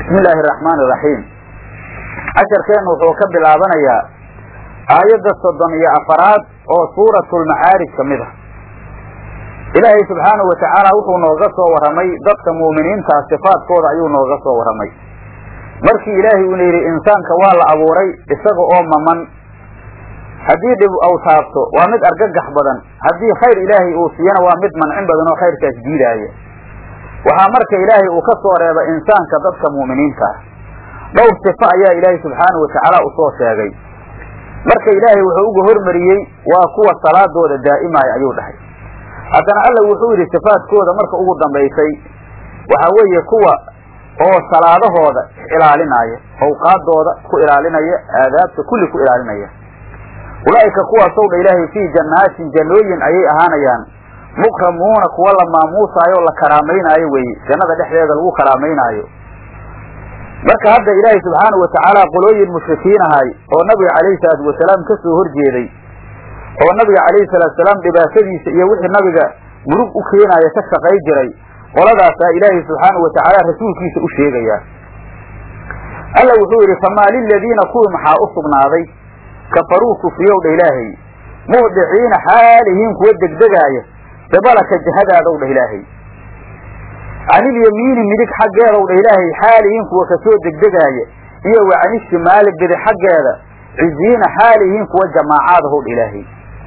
bismi illaahi araxmaan iraxiim casharkeennu wuxuu ka bilaabanayaa aayadda soddon iyo afaraad oo suuratulmacaarij ka mid ah ilaahay subxaanahu watacaala wuxuu nooga soo warramay dadka mu'miniintaa sifaadkooda ayuu nooga soo warramay markii ilaahay uuna yidhi insaanka waa la abuuray isaga oo maman haddii dhib aw taabto waa mid argagax badan haddii khayr ilaahay uu siiyana waa mid mancin badan oo khayrkaas diidaaya waxaa marka ilaahay uu ka soo reeba insaanka dadka mu'miniinta ah dhowr sifo ayaa ilaahay subxaanahu watacaala usoo sheegay marka ilaahay wuxuu uga hormariyey waa kuwa salaadooda daa'imaya ayuu dhahay haddana alla wuxuu yidhi sifaadkooda marka ugu dambaysay waxaa weeye kuwa oo salaadahooda ilaalinaya awqaadooda ku ilaalinaya aadaabta kulli ku ilaalinaya ulaa'ika kuwaasow dha ilaahay fii jannaatin jannooyin ayay ahaanayaan mukramuuna kuwa la maamuusaayo o la karaamaynaayo weeye jannada dhexdeeda lagu karaamaynaayo marka hadda ilaahay subxaanahu watacaala qolooyin mushrikiin ahay oo nabiga calayhi salaatu wasalaam ka soo horjeeday oo nabiga calayhi salaatu salaam dhibaatadiisa iyo wixii nabiga murug u keenaaya ka shaqay jiray qoladaasaa ilaahay subxaanahu watacaala rasuulkiisa u sheegaya alla wuxuu yidhi famaa liladiina kuwii maxaa u sugnaaday kafaruu kufriyow dha ilaahay muhdiciina xaalihiin kuwa degdegaaya dabalaka jahadaadow dha ilaahay canilyamiini midig xaggeedaw dha ilaahay xaalihiin kuwa kasoo degdegaaya iyo wa canishimaali bidi xaggeeda ciziina xaalihiin kuwa jamaacaadahow dha ilaahay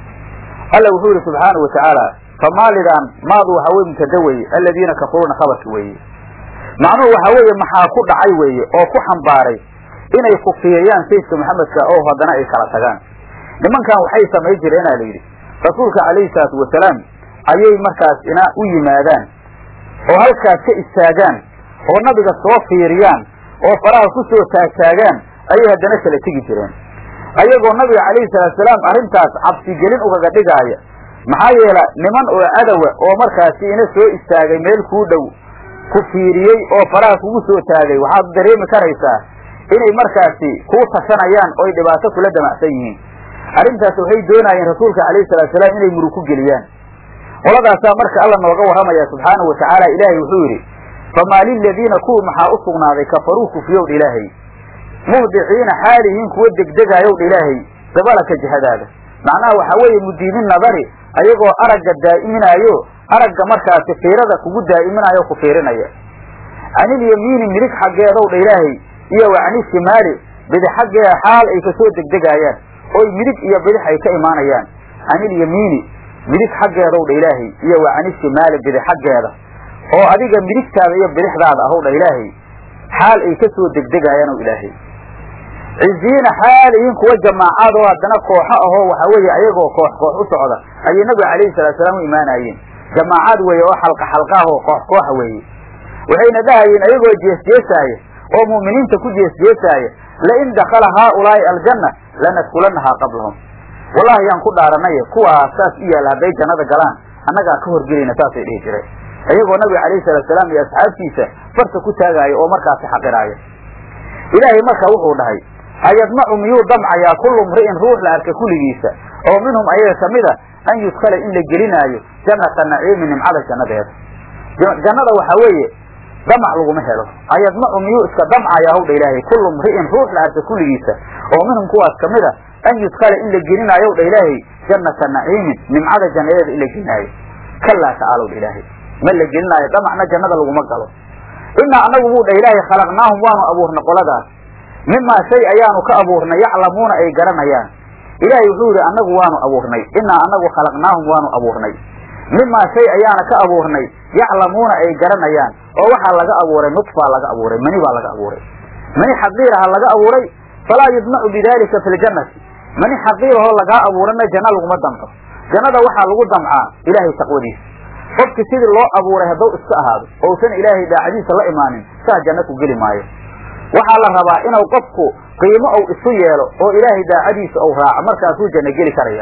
alla wuxuu yihi subxaanau watacaala famaalidan maadu waxaa weye mubtada weye aladiina kafaruuna khabarka weeye macnuhu waxaa weeye maxaa ku dhacay weeye oo ku xambaaray inay kufiyayaan sayidka maxamedka oo haddana ay kala tagaan nimankan waxay samay jireenaa la yidhi rasuulka calayhi salaatu wasalaam ayay markaas ina u yimaadaan oo halkaas ka istaagaan oo nabiga soo fiiriyaan oo faraha ku soo taagtaagaan ayay haddana kala tegi jireen ayagoo nabiga calayhi salaatusalaam arrintaas cabsigelin ugaga dhigaaya maxaa yeela niman oo cadowa oo markaasi ina soo istaagay meel kuu dhow ku fiiriyey oo faraha kugu soo taagay waxaad dareemi karaysaa inay markaasi kuu tashanayaan oo ay dhibaato kula damacsan yihiin arrintaas waxay doonaayeen rasuulka calayhi salaatusalaam inay murug ku geliyaan qoladaasaa marka alla nooga warramaya subxaanahu watacaala ilaahay wuxuu yidhi famaa liladiina kuwa maxaa u sugnaaday kafaruu kufriyowdha ilaahay muhdiciina xaalihiin kuwa degdegaayowdha ilaahay dabalaka jihadaada macnaha waxaa weeye mudiimin nadari ayagoo aragga daa'iminaayo aragga markaasi fiirada kugu daa'iminaayo ku fiirinaya canilyamiini midig xaggeedowdha ilaahay iyo wa canishimaali bidix xaggeeda xaal ay kasoo degdegaayaan oy midig iyo bidix ay ka imaanayaan canilyamiini midig xaggeedaw dha ilaahay iyo wa canishimaali bidix xaggeeda oo adiga midigtaada iyo bidixdaada ahow dha ilaahay xaal ay kasoo degdegaayaan o ilaahay ciziina xaalihiin kuwa jamaacaad oo haddana kooxo ahoo waxaa weeye ayagoo koox koox u socda ayay nabiga calayhi salaatusalaam u imaanaayeen jamaacaad weeye oo xalqa xalqaah oo koox kooxa weeye waxayna dhahayeen ayagoo jeesjeesaaya oo mu'miniinta ku jeesjeesaaya lain dakala haaulaa'i aljanna lanadkulanahaa qablahum wallahi yaan ku dhaaranay kuwaas saas u yaalla hadday jannada galaan annagaa ka horgelayna saasay dhihi jireen iyagoo nabiga calayhi salaatusalaam iyo asxaabtiisa farta ku taagaaya oo markaasi xaqiraaya ilaahay marka wuxuu dhahay ayadmacu miyuu damcayaa kullu mri'in ruux la arka kulligiisa oo minhum ayaga kamid a an yudkala in la gelinaayo jannata naciimi nimcada jannadeeda jannada waxaa weeye damac laguma helo ayadmacu miyuu iska damcayaa hawdha ilaahay kullu mri'in ruux la arka kulligiisa oo minhum kuwaas kamid a an yudkala in la gelinaayo dha ilaahay jannata naciimin nimcada jannadeeda in la gelinaayo kalaa tacaalow dha ilaahay ma la gelinaayo damacna jannada laguma galo inaa anagu buu dha ilaahay khalaqnaahum waanu abuurnay qoladaas mimaa shay ayaanu ka abuurnay yaclamuuna ay garanayaan ilaahay wuxuu yidhi annagu waanu abuurnay inaa anagu khalaqnaahum waanu abuurnay mimaa shay ayaana ka abuurnay yaclamuuna ay garanayaan oo waxaa laga abuuray nudfaa laga abuuray mani baa laga abuuray mani xaqiiraha laga abuuray falaa yudmacu bidalika fi ljannati mani xaqiirahoo lagaa abuurana janno laguma damco jannada waxaa lagu damcaa ilaahay taqwadiisa qofki sidii loo abuuray hadduu iska ahaado ousan ilaahay daacadiisa la imaanin saa janno ku geli maayo waxaa la rabaa inuu qofku qiimo ou isu yeelo oo ilaahay daacadiisa ou raaco markaasuu janno geli karaya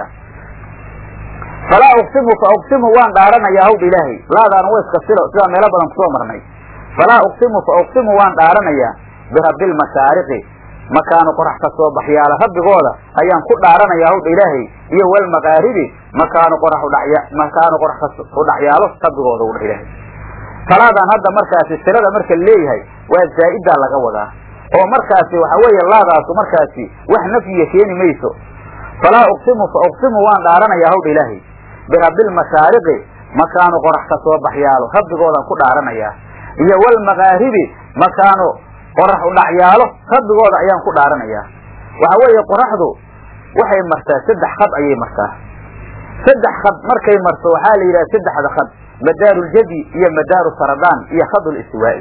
falaa uqsimu fa uqsimu waan dhaaranayaa hawdha ilaahay laadaana wa iska silo sidaa meelo badan kusoo marnay falaa uqsimu fa uqsimu waan dhaaranayaa birabbi lmashaariqi makaanu qorax ka soo baxyaala rabbigooda ayaan ku dhaaranayaa hawdha ilaahay iyo walmaqaaribi makaanu qorax udhaya makaanu qorax ka udhacyaalo rabbigooda u dha ilaahay salaadan hadda markaasi silada marka leeyahay waa zaa'idaa laga wadaa oo markaasi waxa weeye laadaasu markaasi wax nafyiya keeni mayso falaa uqsimu fa uqsimu waan dhaaranayaa hawdha ilaahay birabbilmashaariqi makaanu qorax ka soo baxyaalo rabbigoodan ku dhaaranayaa iyo walmakaaribi makaanu qorax udhacyaalo rabbigooda ayaan ku dhaaranayaa waxa weeye qoraxdu waxay martaa saddex khad ayay martaa saddex khad markay marto waxaa la yidhaha saddexda khad madaaruljadi iyo madaaru saradaan iyo khadlistiwaa'i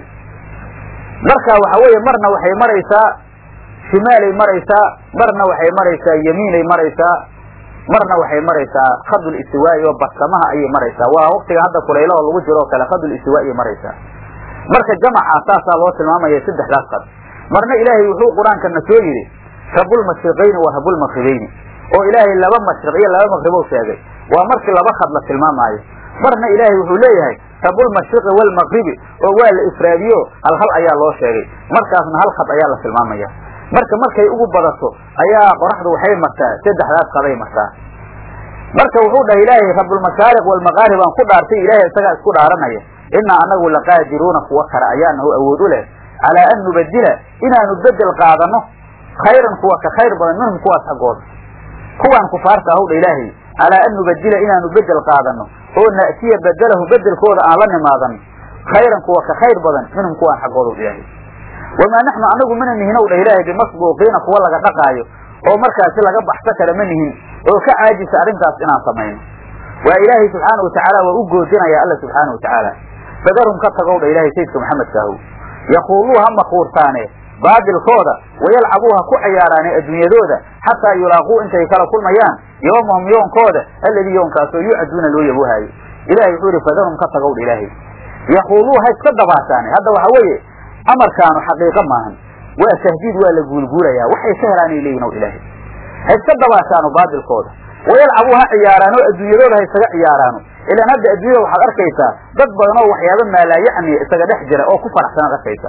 marka waxa weeye marna waxay maraysaa shimaalay maraysaa marna waxay maraysaa yamiinay maraysaa marna waxay maraysaa khadul istiwaa'i oo barsamaha ayay maraysaa waa waqtiga hadda kulaylaho lagu jiro oo kale khadul istiwaa'i maraysaa marka jamaca saasaa loo tilmaamaya saddexdaas qad marna ilaahay wuxuu qur-aankana soo yidhi rabulmashriqayni wa rabulmaqribayni oo ilaahay laba mashriq iyo laba maqribou sheegay waa markii laba khad la tilmaamaayo marna ilaahay wuxuu leeyahay rabulmashriqi waalmaqribi oo waa la ifraadiyo hal hal ayaa loo sheegay markaasna hal khad ayaa la tilmaamaya marka markay ugu badato ayaa qoraxdu waxay martaa saddexdaas qaday martaa marka wuxuu dhahay ilaahay rabulmashaariq waalmaqaarib aan ku dhaartay ilaahay isagaa isku dhaaranaya inaa anagu laqaadiruuna kuwa kale ayaanahu awood u leh calaa an nubadila inaanu bedel qaadano khayran kuwa ka khayr badan minhum kuwaas xaggooda kuwaan kufaarta ahowdha ilaahay calaa an nubadila inaanu bedel qaadano oo na'tiya bedelahu bedelkooda aan la nimaadano khayran kuwa ka khayr badan minhum kuwaan xaggooda ilaahay wamaa naxnu anagu mana nihin ow dha ilaahay bimasbuuqiina kuwa laga dhaqaayo oo markaasi laga baxso kale ma nihin oo ka caajisa arrintaas inaan samayno waa ilaahay subxaana watacaala waa u goodinaya alla subxaana watacaala fadarhum ka tagow dha ilaahay sayidka maxamedkaahu yaquuluu ha makuurtaane baadilkooda wayalcabuu ha ku cayaaraane adduunyadooda xataa yulaaquu intay kala kulmayaan yoomahum yoonkooda alladii yoonkaasoo yucaduuna loo yabuhaayo ilahay wuxuu yihi fadarhum ka tagow dha ilaahay yaquuluu ha iska dabaashaane hadda waxa weeye amarkaanu xaqiiqo maahan waa tahdiid waa la guulguulayaa waxay ka helaanay leeyihin ow ilaahay ha iska dabaashaano baadilkooda wayalcabuu ha ciyaaraano adduunyadooda ha isaga ciyaaraano ilaan hadda adduunyada waxaad arkaysaa dad badan oo waxyaaba maalaayacniya isaga dhex jira oo ku faraxsanaad arkaysaa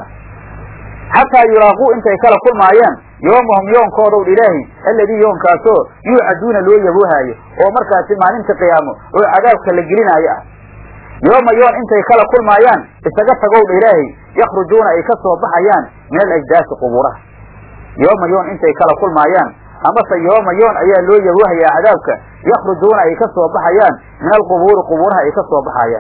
xataa yulaaquu intay kala kulmaayaan yoomahum yoonkoodaw ilaahi alladii yoonkaasoo yuucaduuna loo yabuhaayo oo markaasi maalinta qiyaamo oo cadaabka la gelinaayo ah yooma yoon intay kala kulmaayaan isaga tagowdha ilaahay yakhrujuuna ay ka soo baxayaan min alajdaasi qubuuraha yooma yoon intay kala kulmaayaan amase yooma yoon ayaa loo yabuhayaa cadaabka yakhrujuuna ay ka soo baxayaan min alqubuuri qubuuraha ay ka soo baxayaan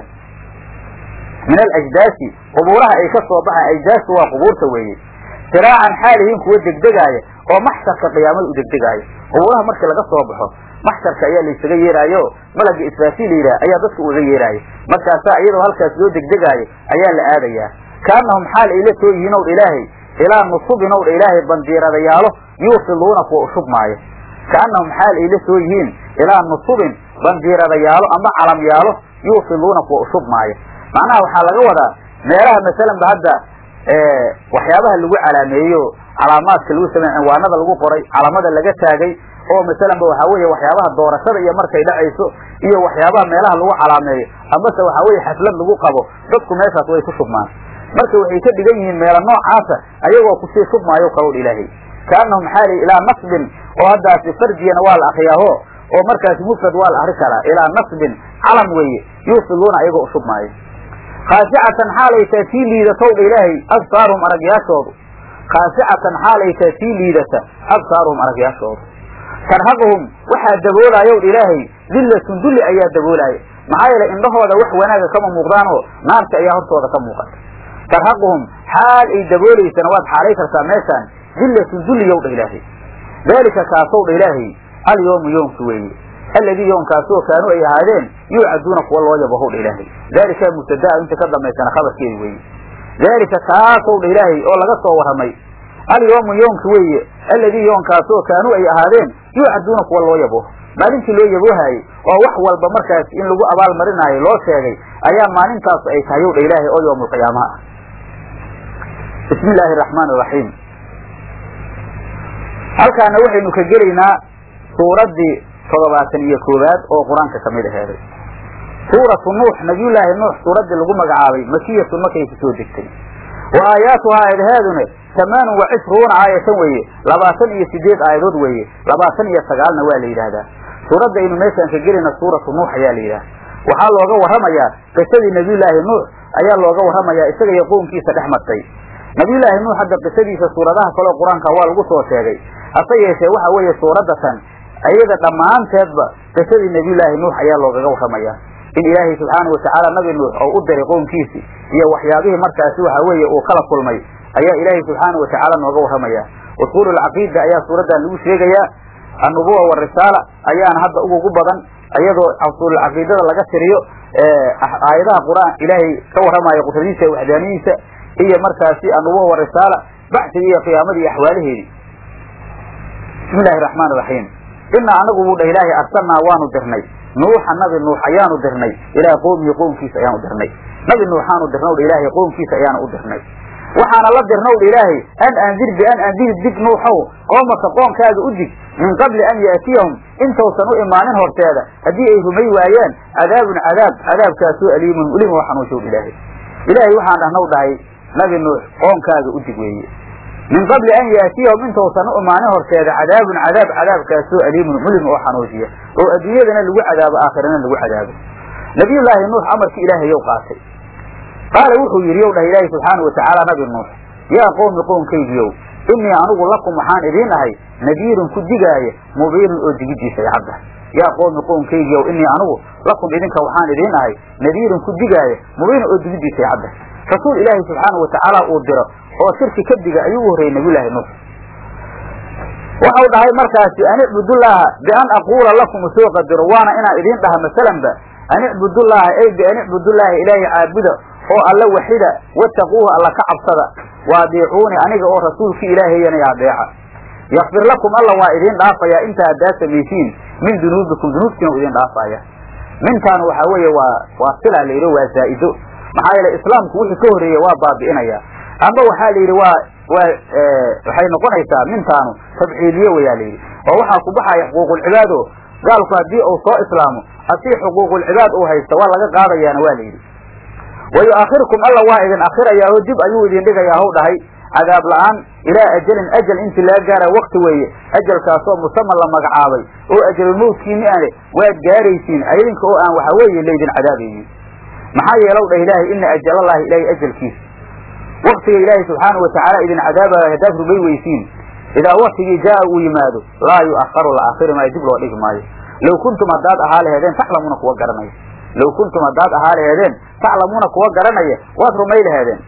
min alajdaasi qubuuraha ay ka soo baxayan ajdaasu waa qubuurta weeye siraacan xaalihiin kuwa degdegaaya oo maxsharka qiyaamada u degdegaaya qubuuraha markii laga soo baxo maxsharka ayaa laysaga yeeraayo malaga israafiil la yidhaha ayaa dadka uga yeeraaya markaasaa iyadoo halkaas loo degdegaayo ayaa la aadayaa kaanahum xaal ay la soo yihiin owdha ilaahay ilaa nusubin owdha ilaahay bandiiradayaalo yuusiluuna kuwa ushubmaayo kaanahum xaal ay la soo yihiin ilaa nusubin bandiiradayaalo ama calamyaalo yuusiluuna kuwa ushubmaayo macnaha waxaa laga wadaa meelaha masalan ba hadda waxyaabaha lagu calaameeyo calaamaadka lagu samey cinwaanada lagu qoray calamada laga taagay oo masalan ba waxaa weeye waxyaabaha doorashada iyo markay dhacayso iyo waxyaabaha meelaha lagu calaameeyo amase waxaa weeye xaflad lagu qabo dadku meeshaas way ku shubmaan marka waxay ka dhigan yihiin meelo noocaasa ayagoo kusii shubmaayo kalowdh ilaahay kaanahum xaali ilaa nasbin oo haddaasi farjiyana waa la akriyaaho oo markaasi mufrad waa la akri karaa ilaa nasbin calam weeye yuusiluuna ayagoo ushubmaayo khaasicatan xaalay taa sii liidatowdha ilaahay absaaruhum aragyaashoodu khaasicatan xaalay taa sii liidata absaaruhum aragyaashoodu tarhaquhum waxaa daboolaayowdha ilaahay dillatun dulli ayaa daboolaaya maxaa yeelay indhahooda wax wanaaga kama muuqdaanoo naarta ayaa hortooda ka muuqata tarhaquhum xaal ay daboolaysana waad xaalay kartaa meeshaan dillatun dulliyowdha ilaahay daalika kaasowdha ilaahay alyoomu yoomki weeye alladii yoonkaasoo kaanuu ay ahaadeen yuucaduuna kuwa loo yabahowdha ilaahay daalika mubtadaa inta ka dambaysana khabarkeedi weeye daalika kaasowdha ilaahay oo laga soo warramay alyoomu yoonki weeye alladii yoonkaasoo kaanuu ay ahaadeen yuucaduuna kuwa loo yabo maalintii loo yaboohaayey oo wax walba markaas in lagu abaal marinaayo loo sheegay ayaa maalintaas ay tahay owdha ilaahay oo yowmulqiyaamaha ah bismi illaahi araxmaan iraxiim halkaana waxaynu ka gelaynaa suuraddii toddobaatan iyo koowaad oo qur-aanka kamid aheeday suuratu nuux nabiyullaahi nuux suuraddii lagu magacaabay makiyatun markay kusoo degtay wa aayaatuhaa aayadaheedune tamaanun wa cishruuna aayatan weeye labaatan iyo sideed aayadood weeye labaatan iyo sagaalna waa la yidhaahdaa suuradda aynu meeshaan ka gelayna suuratu nuux ayaa la yidhaha waxaa looga warramayaa qisadii nebiyullaahi nuux ayaa looga warramayaa isaga iyo qownkiisa dhex martay nebiyullaahi nuux hadda qisadiisa suuradaha kaleo qur-aanka waa lagu soo sheegay hase yeeshee waxa weeye suuraddatan ayada dhammaanteedba qisadii nebiyullaahi nuux ayaa loogaga warramayaa in ilaahay subxaana watacaala nabi nuux oo u diray qownkiisii iyo waxyaabihii markaasi waxa weeye uu kala kulmay ayaa ilaahay subxaana watacaala nooga warramaya usuul alcaqiida ayaa suuraddan lagu sheegayaa annubuwa warisaala ayaana hadda ugugu badan iyadoo usuululcaqiidada laga tiriyo aayadaha qur-aan ilaahay ka warramaya qudradiisa iyo waxdaaniyiisa iyo markaasi annubuwa warisaala bacsiga iyo qiyaamadii iyo axwaalaheedii bismi illaahi raxmaan iraxiim inaa anagu buu dhah ilaahay arsalnaa waanu dirnay nuuxa nabi nuux ayaanu dirnay ilaa qowmihi qowmkiisa ayaanu dirnay nabi nuuxaanu dirnaw dha ilaahay qowmkiisa ayaanu u dirnay waxaana la dirnaw dha ilaahay an andir bian andir dig nuuxow qoomaka qoonkaaga u dig min qabli an yaatiyahum intausan u imaanin horteeda haddii ay rumay waayaan cadaabun cadaab cadaabkaasoo aliimun ulim oo xanuunshow ilaahay ilaahay waxaan dhahnaw dhahay nabi nuux qoonkaaga u dig weeye min qabli an yaatiyahum intausan u imaanin horteeda cadaabun cadaab cadaabkaasoo aliimun mulim oo xanuujiya oo adduunyadana lagu cadaabo aakhirana lagu cadaabo nabiyullaahi nuux amarkii ilaahayow qaatay qaala wuxuu yidhi yow dhah ilaahi subxaana watacaala nabi nuux yaa qowmi qownkaygiyow innii anigu lakum waxaan idiin ahay nadiirun ku digaaya mubiinun oo digidiisa ay cadda yaa qowmi qownkaygiyow innii anigu lakum idinka waxaan idiin ahay nadiirun ku digaaya mubiinun oo digidiisa ay cadda rasuul ilaahi subxaana watacaala uu diro oo shirki ka diga ayuu u horreeyey nabiyullaahi nuux waxau dhahay markaasi an icbudullaaha bian aquula lakum soo qadiro waana inaan idiin dhaha masalanba an icbudullaaha ey bian icbudullaaha ilaahay caabuda oo alla waxida wattaquuhu alla ka cabsada waadiicuuni aniga oo rasuulkii ilaahayana adeeca yakfir lakum alla waa idiin dhaafayaa inta haddaad samaysiin min dunuubikum dunuubtiina u idiin dhaafaya mintaan waxaa weeye waa waa sila la yidhi waa zaa'ido maxaa yeele islaamku wixii ka horreeya waa baabi'inaya amba waxaa la yidhi waa waa waxay noqonaysaa mintaanu tabciiliye wayaa la yidhi oo waxaa ku baxaya xuquuqulcibaad o gaalku haddii uu soo islaamo haddii xuquuqulcibaad uu haysto waa laga qaadayaana waa la yidhi wa yu'akhirkum alla waa idin akhirayaa oo dib ayuu idin dhigayaa haw dhahay cadaab la'aan ilaa ajalin ajal intii laga gaara wakti weeye ajalkaasoo musaman la magacaabay oo ajalulmowtkiini ane waad gaaraysiin idinka oo aan waxa weeye laydin cadaabaynin maxaa yeelow dhah ilaahay ina ajalallaahi ilaahay ajalkiisa waktiga ilaahay subxaana watacaala idin cadaabayo haddaad rubay weysiin idaa waktigii jaa uu yimaado laa yu'akharu la akhiri maayo dib loo dhigi maayo low kuntum haddaad ahaa laheedeen taclamuuna kuwa garanaya low kuntum haddaad ahaa laheedeen taclamuuna kuwa garanaya waad rumay laheedeen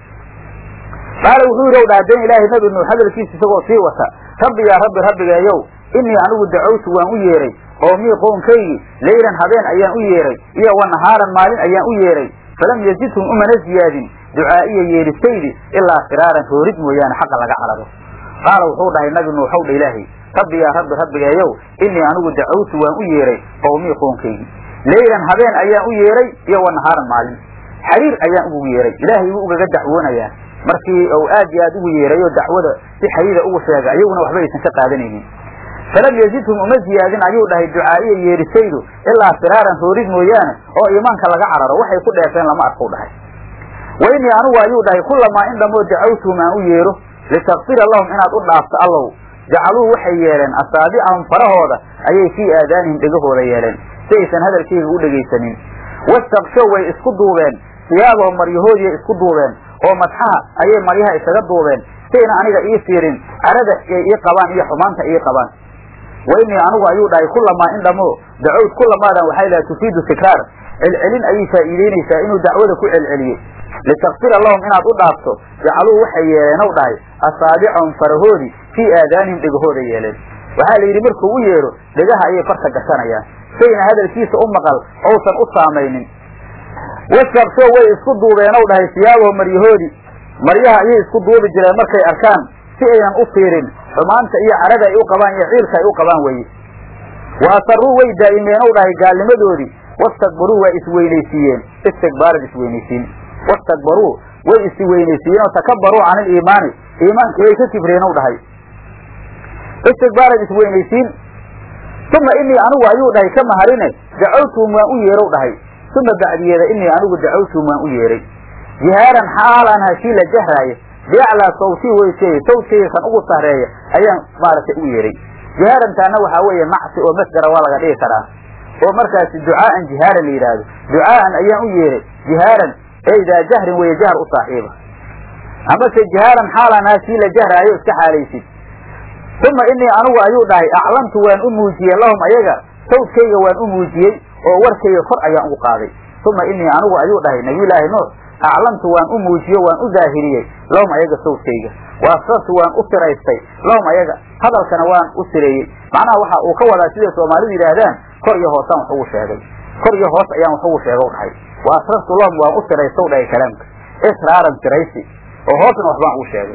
qaala wuxuu yidhi ow dha haddeen ilaahay nabi nuux hadalkiisa isagoo sii wata rabbi yaa rabbi rabbigeeyow innii anigu dacawtu waan u yeeray qoomii qownkaygii leylan habeen ayaan u yeeray iyo wa nahaaran maalin ayaan u yeeray falam yazidhum umana ziyaadin ducaa'iya yeedhistaydi ilaa firaaran roorid mooyaane xaqa laga cararo qaala wuxuu dhahay nabi nuuxow dha ilaahay rabbi yaa rabbi rabbigeeyow innii anigu dacawtu waan u yeeray qowmii qownkaygii leylan habeen ayaan u yeeray iyo wa nahaaran maalin xariir ayaan ugu yeeray ilaahay wuu ugaga dacwoonayaa markii uu aad iyo aad ugu yeeray oo dacwada si xariira ugu sheega iyaguna waxba aysan ka qaadanaynin falam yazidhum uma ziyaadin ayuu dhahay ducaa'iya yeedhisaydu ilaa firaaran roorid mooyaane oo iimaanka laga cararo waxay ku dheefeen lama arkuu dhahay wa innii anigu ayuu dhahay kullamaa in dhammoo dacawtuhum aan u yeedho litakfira lahum inaad u dhaafto allow jacaluu waxay yeeleen asaabicahum farahooda ayay fii aadaanihim dhegahooda yeeleen si aysan hadalkayga u dhegaysanin wastakshow way isku duubeen siyaabahum maryahoodiiay isku duubeen oo madxaha ayay maryaha isaga duubeen sayna aniga ii fiirin carada ay ii qabaan iyo xumaanta ii qabaan wa innii anigu ayuu dhahay kullamaa in dhamo dacowd kullamaadan waxay lahay tufiidu tikraar celcelin ayay faa'iideynaysaa inuu dacwada ku celceliyey litakfira lahum inaad u dhaafto jacaluu waxay yeeleen ow dhahay asaabicahum farahoodii fii aadaanihim dhegahooda yeeleen waxaa la yidhi markuu u yeedho dhegaha ayay farta gashanayaan sayna hadalkiisa u maqal ousan u saamaynin wastabsho way isku duubeen ow dhahay siyaabaho maryahoodii maryaha ayay isku duubi jireen markay arkaan si aynan u fiirin xumaanta iyo carada ay u qabaan iyo ciilka ay u qabaan weye wa asarruu way daa'imeen ow dhahay gaalnimadoodii wastakbaruu waa isweynaysiiyeen istikbaaran isweynaysiin wastakbaruu way isweynaysiiyeen oo takabaruu can iliimaani iimaankii way ka kibreen ow dhahay istikbaaran isweynaysiin uma inii anigu ayuu dhahay ka maharine dacawtuhum waan u yeerow dhahay uma bacdiyeeda inii anigu dacawtuhum waan u yeeray jihaaran xaalaan hashii la jahraaya biaclaa sawtii weyseeye sawtkeeya kan ugu sarreeya ayaan maaragtay u yeeray jihaarantaana waxaa weeye macsi oo masdara waa laga dhigi karaa oo markaasi ducaa'an jihaaran la yidhaahdo ducaa'an ayaan u yeeray jihaaran ee daa jahrin weeye jahar u saaxiiba amase jihaaran xaalanaa sii la jahraayo iska xaalaysid uma inii anigu ayuu dhahay aclamtu waan u muujiyey lahum ayaga sawdkayga waan u muujiyey oo warkayga kor ayaan ugu qaaday uma inii anigu ayuu dhahay nabiyulaahi nuux aclamtu waan u muujiyo waan u daahiriyey lahum ayaga sawdkayga waasrartu waan u siraystay lahum ayaga hadalkana waan u sireeyey macnaha waxa uu ka wadaa siday soomaalidu yidhaahdaan kor iyo hoosaan wax ugu sheegay kor iyo hoos ayaan wax ugu sheega dhahay waasrartu lahum waan u siraystow dhahay kalaamka israaran siraysi oo hoosna waxbaan ugu sheegay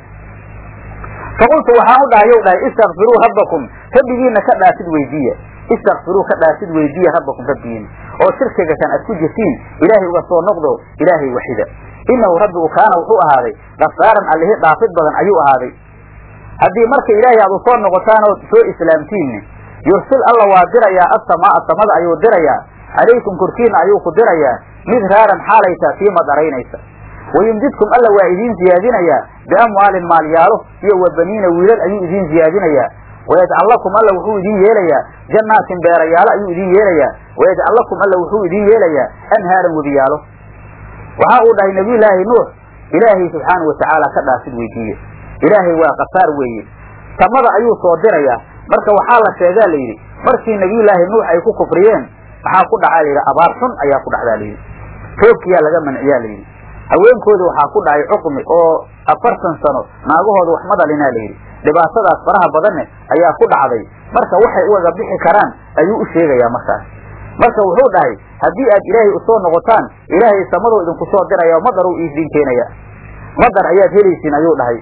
faqultu waxaan u dhahay yow dhahay istakfiruu rabbakum rabbigiina ka dhaafid weydiiya istakfiruu ka dhaafid weydiiya rabbakum rabbigiina oo shirkiga kan aad ku jirtiin ilaahay uga soo noqdo ilaahay waxida inahu rabbigu kaana wuxuu ahaaday kafaaran allihi dhaafid badan ayuu ahaaday haddii marka ilaahay aad usoo noqotaan ood soo islaamtiinne yursil alla waa dirayaa assamaa samada ayuu dirayaa calaykum korkiina ayuu ku dirayaa mid raaran xaalaytaa sii madaraynaysa wayumdidkum alla waa idiin ziyaadinayaa biamwaalin maalyaalo iyo wa baniina wiilal ayuu idiin ziyaadinayaa wayajcal lakum alla wuxuu idiin yeelayaa jannaatin beerayaalo ayuu idiin yeelayaa wayajcal lakum alla wuxuu idiin yeelayaa anhaaran webiyaalo waxa uu dhahay nabiyulaahi nuux ilaahay subxaanau watacaala ka dhaafid weydiiye ilaahay waa kafaar weeye samada ayuu soo dirayaa marka waxaa la sheegaa la yidhi markii nabiyulaahi nuux ay ku kufriyeen maxaa ku dhacaa layidhi abaar xun ayaa ku dhacdaa layidhi roobkiyaa laga manciyaa layidhi haweenkooda waxaa ku dhacay cuqmi oo afartan sano naagahooda wax ma dhalinaa layidhi dhibaatadaas faraha badanne ayaa ku dhacday marka waxay ugaga bixi karaan ayuu u sheegayaa markaas marka wuxuu dhahay haddii aad ilaahay usoo noqotaan ilaahay samadoo idinku soo diraya madar uu idiin keenaya madar ayaad helaysiin ayuu dhahay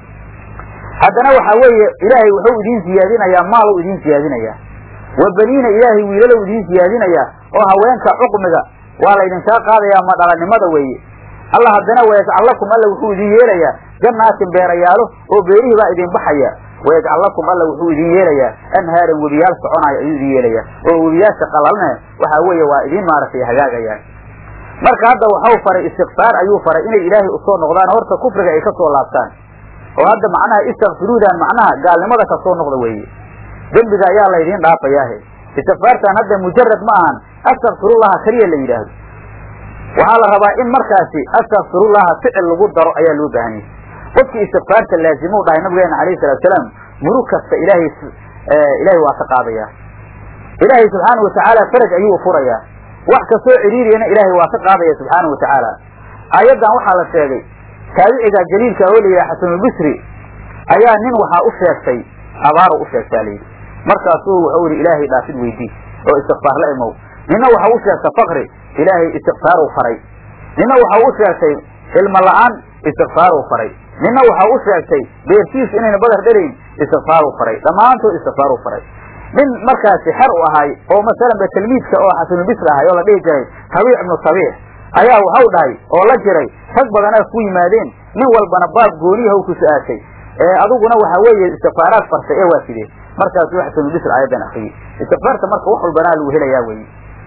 haddana waxa weeye ilaahay wuxuu idiin siyaadinayaa maalow idiin siyaadinayaa wa baniina ilaahay wiilalow idiin siyaadinayaa oo haweenka cuqmiga waa laydinkaa qaadayaa madhalanimada weeye allah haddana wayajcal lakum alla wuxuu idiin yeelayaa jannaatin beerayaalo oo beerihii baa idin baxaya wayajcal lakum alla wuxuu idiin yeelayaa anhaaran webiyaal soconaayo ayuu idin yeelayaa oo webiyaasha qalalne waxaa weeye waa idiin maaragtay hagaagayaan marka hadda waxau faray istikfaar ayuu faray inay ilaahay usoo noqdaan horta kufriga ay ka soo laabtaan oo hadda macnaha istakfiruudan macnaha gaalnimada ka soo noqda weeye dembiga ayaa laydiin dhaafayaahe istikfaartan hadda mujarad ma ahan astakfirullaha keliya la yidhaahdo waxaa la rabaa in markaasi astakfirullaha ficil lagu daro ayaa loo baahan yahay qofkii istikfaarta laazimuu dhahay nabigeena alayhi salatu salaam murug kasta ilaahay ilaahay waa ka qaadayaa ilaahay subxaana watacaala faraj ayuu furayaa wax kastoo ciriiriyana ilaahay waa ka qaadaya subxaana watacaala aayaddan waxaa la sheegay taabiciga jaliilka oo layidhaha xasanulbisri ayaa nin waxaa u sheegtay abaaru u sheegtaa layidhi markaasuu wuxuu yidhi ilaahay dhaafid weydii oo istikfaar la imow nina waxa u sheegtay fakri ilaahay istikfaaru faray nina waxa u sheegtay ilmo la-aan istikfaaru faray nina waxa u sheegtay beertiisu inayna badar dhelayn istikfaaru faray dhammaantood istikfaaru faray nin markaasi xer u ahay oo masalanba tilmiidka oo xasanulbisri ahay oo la dhihi jiray tabiic ibnu tabiic ayaa waxau dhahay oo la jiray rag badanaa ku yimaadeen nin walbana baab gooniyaha u ku su-aashay ee adiguna waxa weeye istikfaaraad fartay ee waa sidee markaasuu xasanulbisri aayaddan akriyey istikfaarta marka wax walbanaa lagu helayaa weye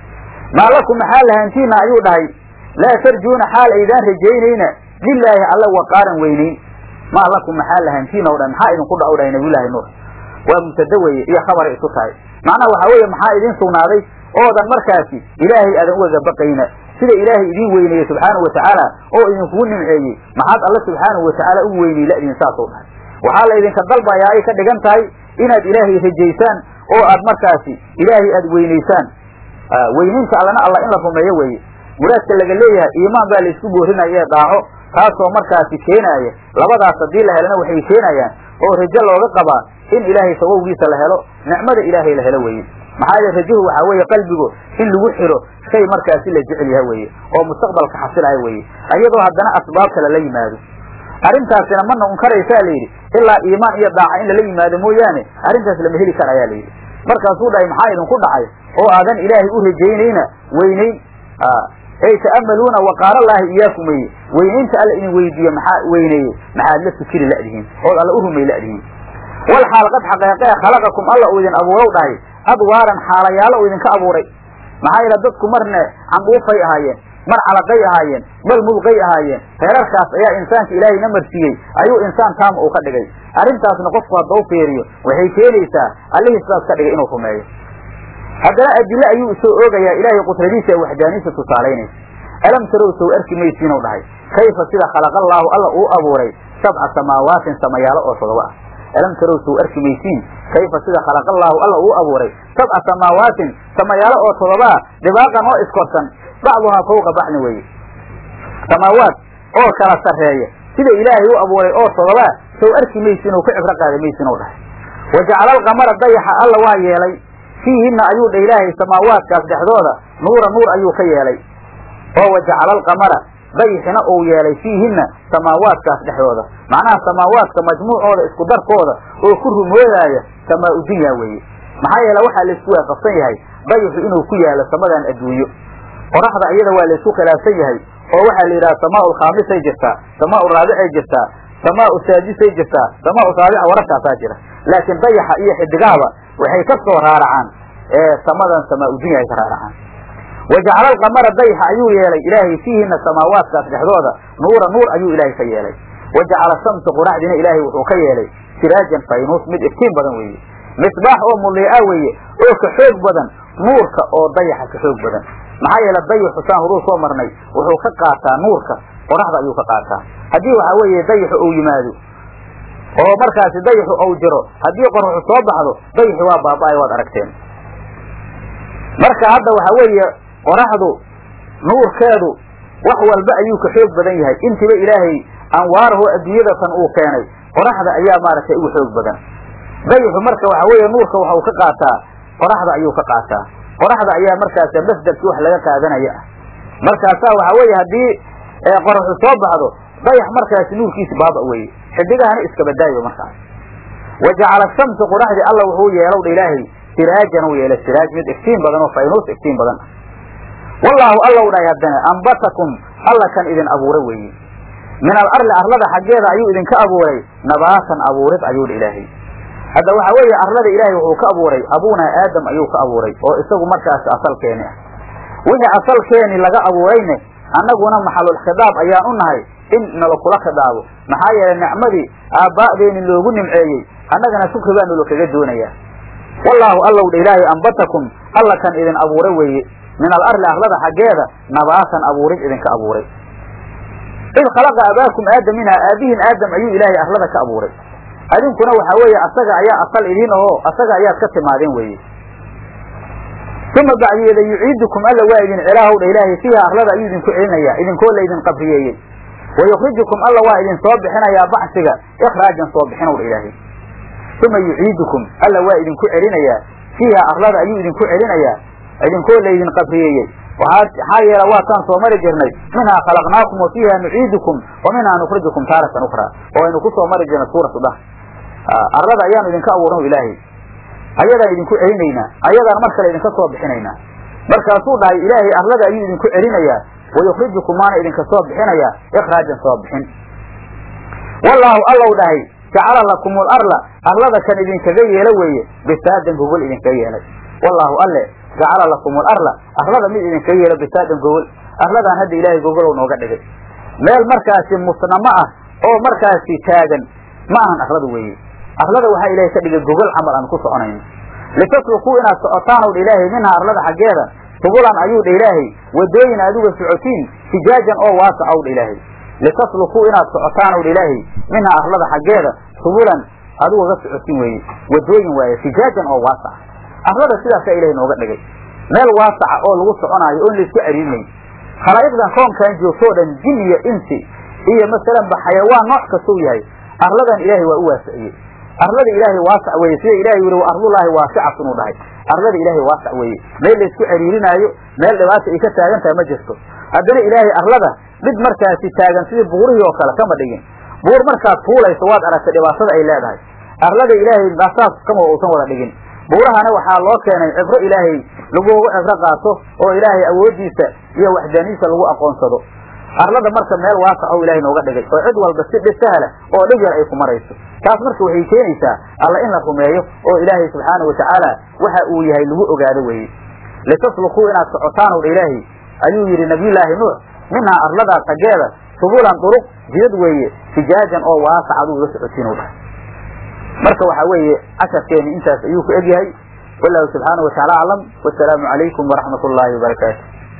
maa lakum maxaa lahantiina ayuu dhahay laa tarjuuna xaal aydaan rajaynayna lilaahi alla waqaaran weynayn maa lakum maxaa lahantiina o dhan maxaa idinku dha u dhahay nabiyullaahi nuux waa mubtada weye iyo khabaray isu tahay macnaha waxaa weeye maxaa idin sugnaaday oodan markaasi ilaahay aadan ugaga baqayna sida ilaahay idiin weyneeyey subxaanahu watacaala oo idinkugu nimceeyey maxaad alla subxaanahu watacaala ugu weyney la idin saasou dhahay waxaa la idinka dalbayaa ay ka dhigan tahay inaad ilaahay rajaysaan oo aad markaasi ilaahay aad weynaysaan weynaynta allana alla in la rumeeyo weeye muraadka laga leeyahay iimaan baa la isku boorinaya ee daaco taasoo markaasi keenaaya labadaas haddii la helana waxay keenayaan oo rajo looga qabaa in ilaahay sababgiisa la helo nicmada ilaahay la helo weeye maxaa yeele rajuhu waxaa weeye qalbigu in lagu xiro shay markaasi la jecel yaha weeye oo mustaqbalka xasilaya weeye iyadoo haddana asbaab kale la yimaado arrintaasina mana unkaraysaa layidhi ilaa iimaan iyo daaca in lala yimaado mooyaane arrintaas lama heli kara ayaa layidhi markaasuu dhahay maxaa idinku dhacay oo aadan ilaahay u rajaynayna weynayn ay ta'amaluuna waqaalallaahi iyaakum weye weynaynta alla idin weydiiye maxaa weyneeye maxaad la fikiri la'dihiin ood alla u rumay la'dihiin wal xaal qad xaqeeqee khalaqakum alla uu idin abuurow dhahay adwaaran xaalayaalo uu idinka abuuray maxaa yeele dadku marne candhuufay ahaayeen mar calaqay ahaayeen bal mudqay ahaayeen reerarkaas ayaa insaanka ilaahay na marsiiyey ayuu insaan taama uu ka dhigay arrintaasna qofku haddau fiiriyo waxay keenaysaa allihii sidaas ka dhigay inuu rumeeyo haddana adile ayuu isoo oogayaa ilaahay qudradiisa ee waxdaaniisa tusaalaynaysa alam tarow sow arki maysiinuu dhahay kayfa sida khalaqallaahu alla uu abuuray sabca samaawaatin samayaalo oo todoba ah alam tarow sow arki maysiin kayfa sida khalaqallaahu alla uu abuuray sabca samaawaatin samayaalo oo todobaa dhibaaqan oo iskorsan bacduhaa fawqa bacdin weeye samaawaat oo kala sarreeya sida ilaahay u abuuray oo todobaa sow arki maysiin oo ku cibro qaada maysiin u dhahay wajacala alqamara dayaxa alla waa yeelay fiihinna ayuu dha ilaahay samaawaadkaas dhexdooda nuura nuur ayuu ka yeelay oo wajacala alqamara dayixina uu yeelay fiihinna samaawaadkaas dhexdooda macnaha samaawaadka majmuucooda isku darkooda oo ku rumoodaaya samaa udunya weeye maxaa yeele waxaa laysku waafaqsan yahay dayixu inuu ku yaalo samadan adduunyo qoraxda iyada waa laysku khilaafsan yahay oo waxaa la yidhaha samaa lkhaamisay jirtaa samaa raabicay jirtaa samaa saadisay jirtaa samaa saabica wararkaasaa jira laakiin dayaxa iyo xidigahaba waxay ka soo raaracaan samadan samaa udunya ay ka raaracaan wajacala alqamara dayaxa ayuu yeelay ilaahay fiihina samaawaadkaas dhexdooda nuura nuur ayuu ilaahay ka yeelay wajacala shamsa qoraxdina ilaahay wuxuu ka yeelay siraajan faynuus mid iftiin badan weeye misbaax oo muliica weeye oo ka xoog badan nuurka oo dayaxa ka xoog badan maxaa yeele dayaxu saan horuu soo marnay wuxuu ka qaataa nuurka qoraxda ayuu ka qaataa haddii waxaa weeye dayaxu uu yimaado oo markaasi dayaxu uu jiro haddii qoraxu soo baxdo dayaxi waa baaba-ay waad aragteen marka hadda waxaa weeye qoraxdu nuurkeedu wax walba ayuu ka xoog badan yahay intiba ilaahay anwaarahu adduunyada tan uu keenay qoraxda ayaa maaragtay ugu xoog badan dayaxu marka waxaa weeye nuurka waxa uu ka qaataa qoraxda ayuu ka qaataa qoraxda ayaa markaas masdarkii wax laga qaadanaya ah markaasaa waxaa weeye haddii qoraxu soo baxdo dayax markaasi nuurkiisi baaba weye xidigahana iskabadaayo markaas wajacala shamsa qoraxdii alla wuxuu yeelowdha ilaahay siraajan u yeelay siraaj mid iftiin badan oo faynuus iftiin badan ah wallaahu allow dhahay haddana ambatakum alla kan idin abuura weeye min al arli arlada xaggeeda ayuu idinka abuuray nabaatan abuurid ayuu dha ilaahay hadda waxaa weeye arlada ilaahay wuxuu ka abuuray abuunaa aadam ayuu ka abuuray oo isagu markaasi asalkeeni ah wixii asalkeeni laga abuurayne annaguna maxalul khidaab ayaan u nahay in nala kula khidaabo maxaa yeelay nicmadii aabbaa'deeni loogu nimceeyey annagana shukri baa nalo kaga doonayaa wallaahu allow dha ilaahay ambatakum alla kan idin abuura weeye min al arli arlada xaggeeda nabaatan abuurid idinka abuuray id khalaqa abaakum aadam minhaa aabihin aadam ayuu ilaahay arlada ka abuuray adinkuna waxaa weeye asaga ayaa asal idiin ahoo asaga ayaad ka timaadeen weeye uma bacdiyeeda yuciidukum alla waa idin celaahow dha ilaahay fiiha arlada ayuu idinku celinayaa idinkoo laydin qabriyeeyey wayukrijukum alla waa idin soo bixinayaa bacsiga ikhraajan soo bixinow dha ilaahay uma yuciidukum alla waa idinku celinayaa fiiha arlada ayuu idinku celinayaa idinkoo laydin qabriyeeyey maxaa yeele waataan soo mari jirnay minhaa khalaqnaakum wa fiiha nuciidukum wa minhaa nukrijukum taaratan ukraa oo aynu ku soo mari jirnay suuratu dah arlada ayaanu idinka abuurno ilaahay ayadaan idinku celinaynaa ayadaan mar kale idinka soo bixinaynaa markaasuu dhahay ilaahay arlada ayuu idinku celinayaa wayukrijukum maana idinka soo bixinayaa ikhraajan soo bixin wallaahu allow dhahay jacala lakum arla arlada kan idinkaga yeelo weeye bisaadan gogol idinkaga yeelay wallaahu alle jacala lakum alarla arlada mid idinkaga yeelo bisaadan gogol arladaan hadda ilaahay gogolow nooga dhigay meel markaasi musnamo ah oo markaasi taagan ma ahan arladu weeye arlada waxaa ilaahay ka dhigay gogol camal aan ku soconayno litaslukuu inaad socotaan dha ilaahay minhaa arlada xaggeeda subulan ayuu dha ilaahay wadooyin aad uga socotiin fijaajan oo waasaca dha ilaahay litaslukuu inaad socotaan dha ilaahay minhaa arlada xaggeeda subulan aad ugaga socotiin weeye wadooyin waaye fijaajan oo waasaca arlada sidaasaa ilahay nooga dhigay meel waasaca oo lagu soconaayo oon laysku cariirinayn khalaa'iqdan koonkan joogto o dhan jin iyo insi iyo masalanba xayawaan nooc kastou yahay arladan ilaahay waa u waasiciyey arlada ilaahay waasac weeye sida ilahay yihi wa arlullaahi waasicatun uu dhahay arlada ilaahay waasac weeye meel laysku cariirinaayo meel dhibaata ay ka taagan tahay ma jirto haddana ilaahay arlada mid markaasi taagan sidii buurihii oo kale kama dhigin buur markaad fuulayso waad aragtay dhibaatada ay leedahay arlada ilaahay saas kama uusan wada dhigin buurahana waxaa loo keenay cibro ilaahay laguga cibro qaato oo ilaahay awooddiisa iyo waxdaaniisa lagu aqoonsado arlada marka meel waasac oo ilaahay nooga dhigay oo cid walba si dhisahla oo dhib yar ay ku marayso taas marka waxay keenaysaa alla in la rumeeyo oo ilaahay subxaana watacaala waxa uu yahay lagu ogaado weeye litaslukuu inaad socotaan dha ilaahay ayuu yidhi nabiyullaahi nuux minhaa arladaa xaggeeda subulan duruq jidad weeye fijaajan oo waasac adugu ga socotiin u dhahay marka waxaa weeye casharkeeni intaas ayuu ku egyahay wallahu subxaanahu watacaala aclam wasalaamu calaykum waraxmat ullaahi wabarakaatu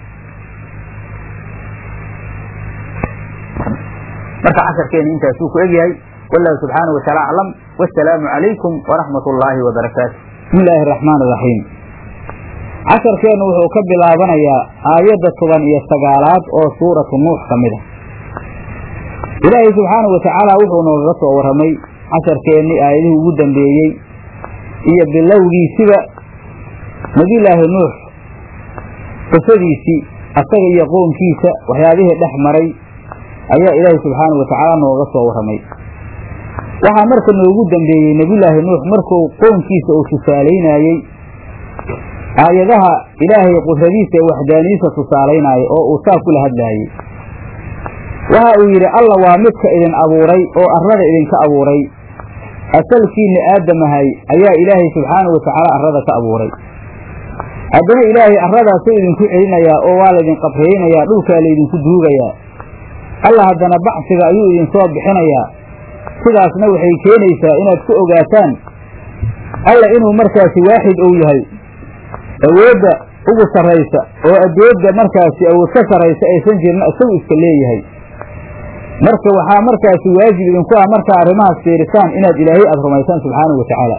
marka casharkeena intaasuu ku egyahay wallahu subxaanahu wataala aclam wasalaamu calaykum waraxmat ullaahi wabarakaatu bismi illaahi araxmaan iraxiim casharkeennu wuxuu ka bilaabanayaa aayadda toban iyo sagaalaad oo suuratu nuux ka mid a ilaahay subxaanahu watacaala wuxuu noogaga soo warramay casharkeennii aayadihii ugu dambeeyey iyo bilowgiisiba nebiyullaahi nuux qisadiisii asaga iyo qownkiisa waxyaabihii dhex maray ayaa ilaahay subxaanahu watacaala nooga soo warramay waxaa marka noogu dambeeyey nebiyullaahi nuux markuu qownkiisa uu tusaalaynayey aayadaha ilaahay qudradiisa ee waxdaaniyiisa tusaalaynaayo oo uu saa kula hadlaayey waxa uu yidhi alla waa midka idin abuuray oo arrada idinka abuuray asalkiinna aadamahay ayaa ilaahay subxaanahu watacaala arrada ka abuuray haddana ilaahay arradaasuu idinku celinayaa oo waa laydin qabraynayaa dhulkaa laydinku duugayaa alla haddana bacsiga ayuu idinsoo bixinayaa sidaasna waxay keenaysaa inaad ku ogaataan alla inuu markaasi waaxid ou yahay awoodda ugu sarraysa oo addoodda markaasi awood ka sarraysa aysan jirna isagu iska leeyahay marka waxaa markaasi waajib idinku ah markaa arrimahaas fiirisaan inaad ilaahay aada rumaysaan subxaanahu watacaala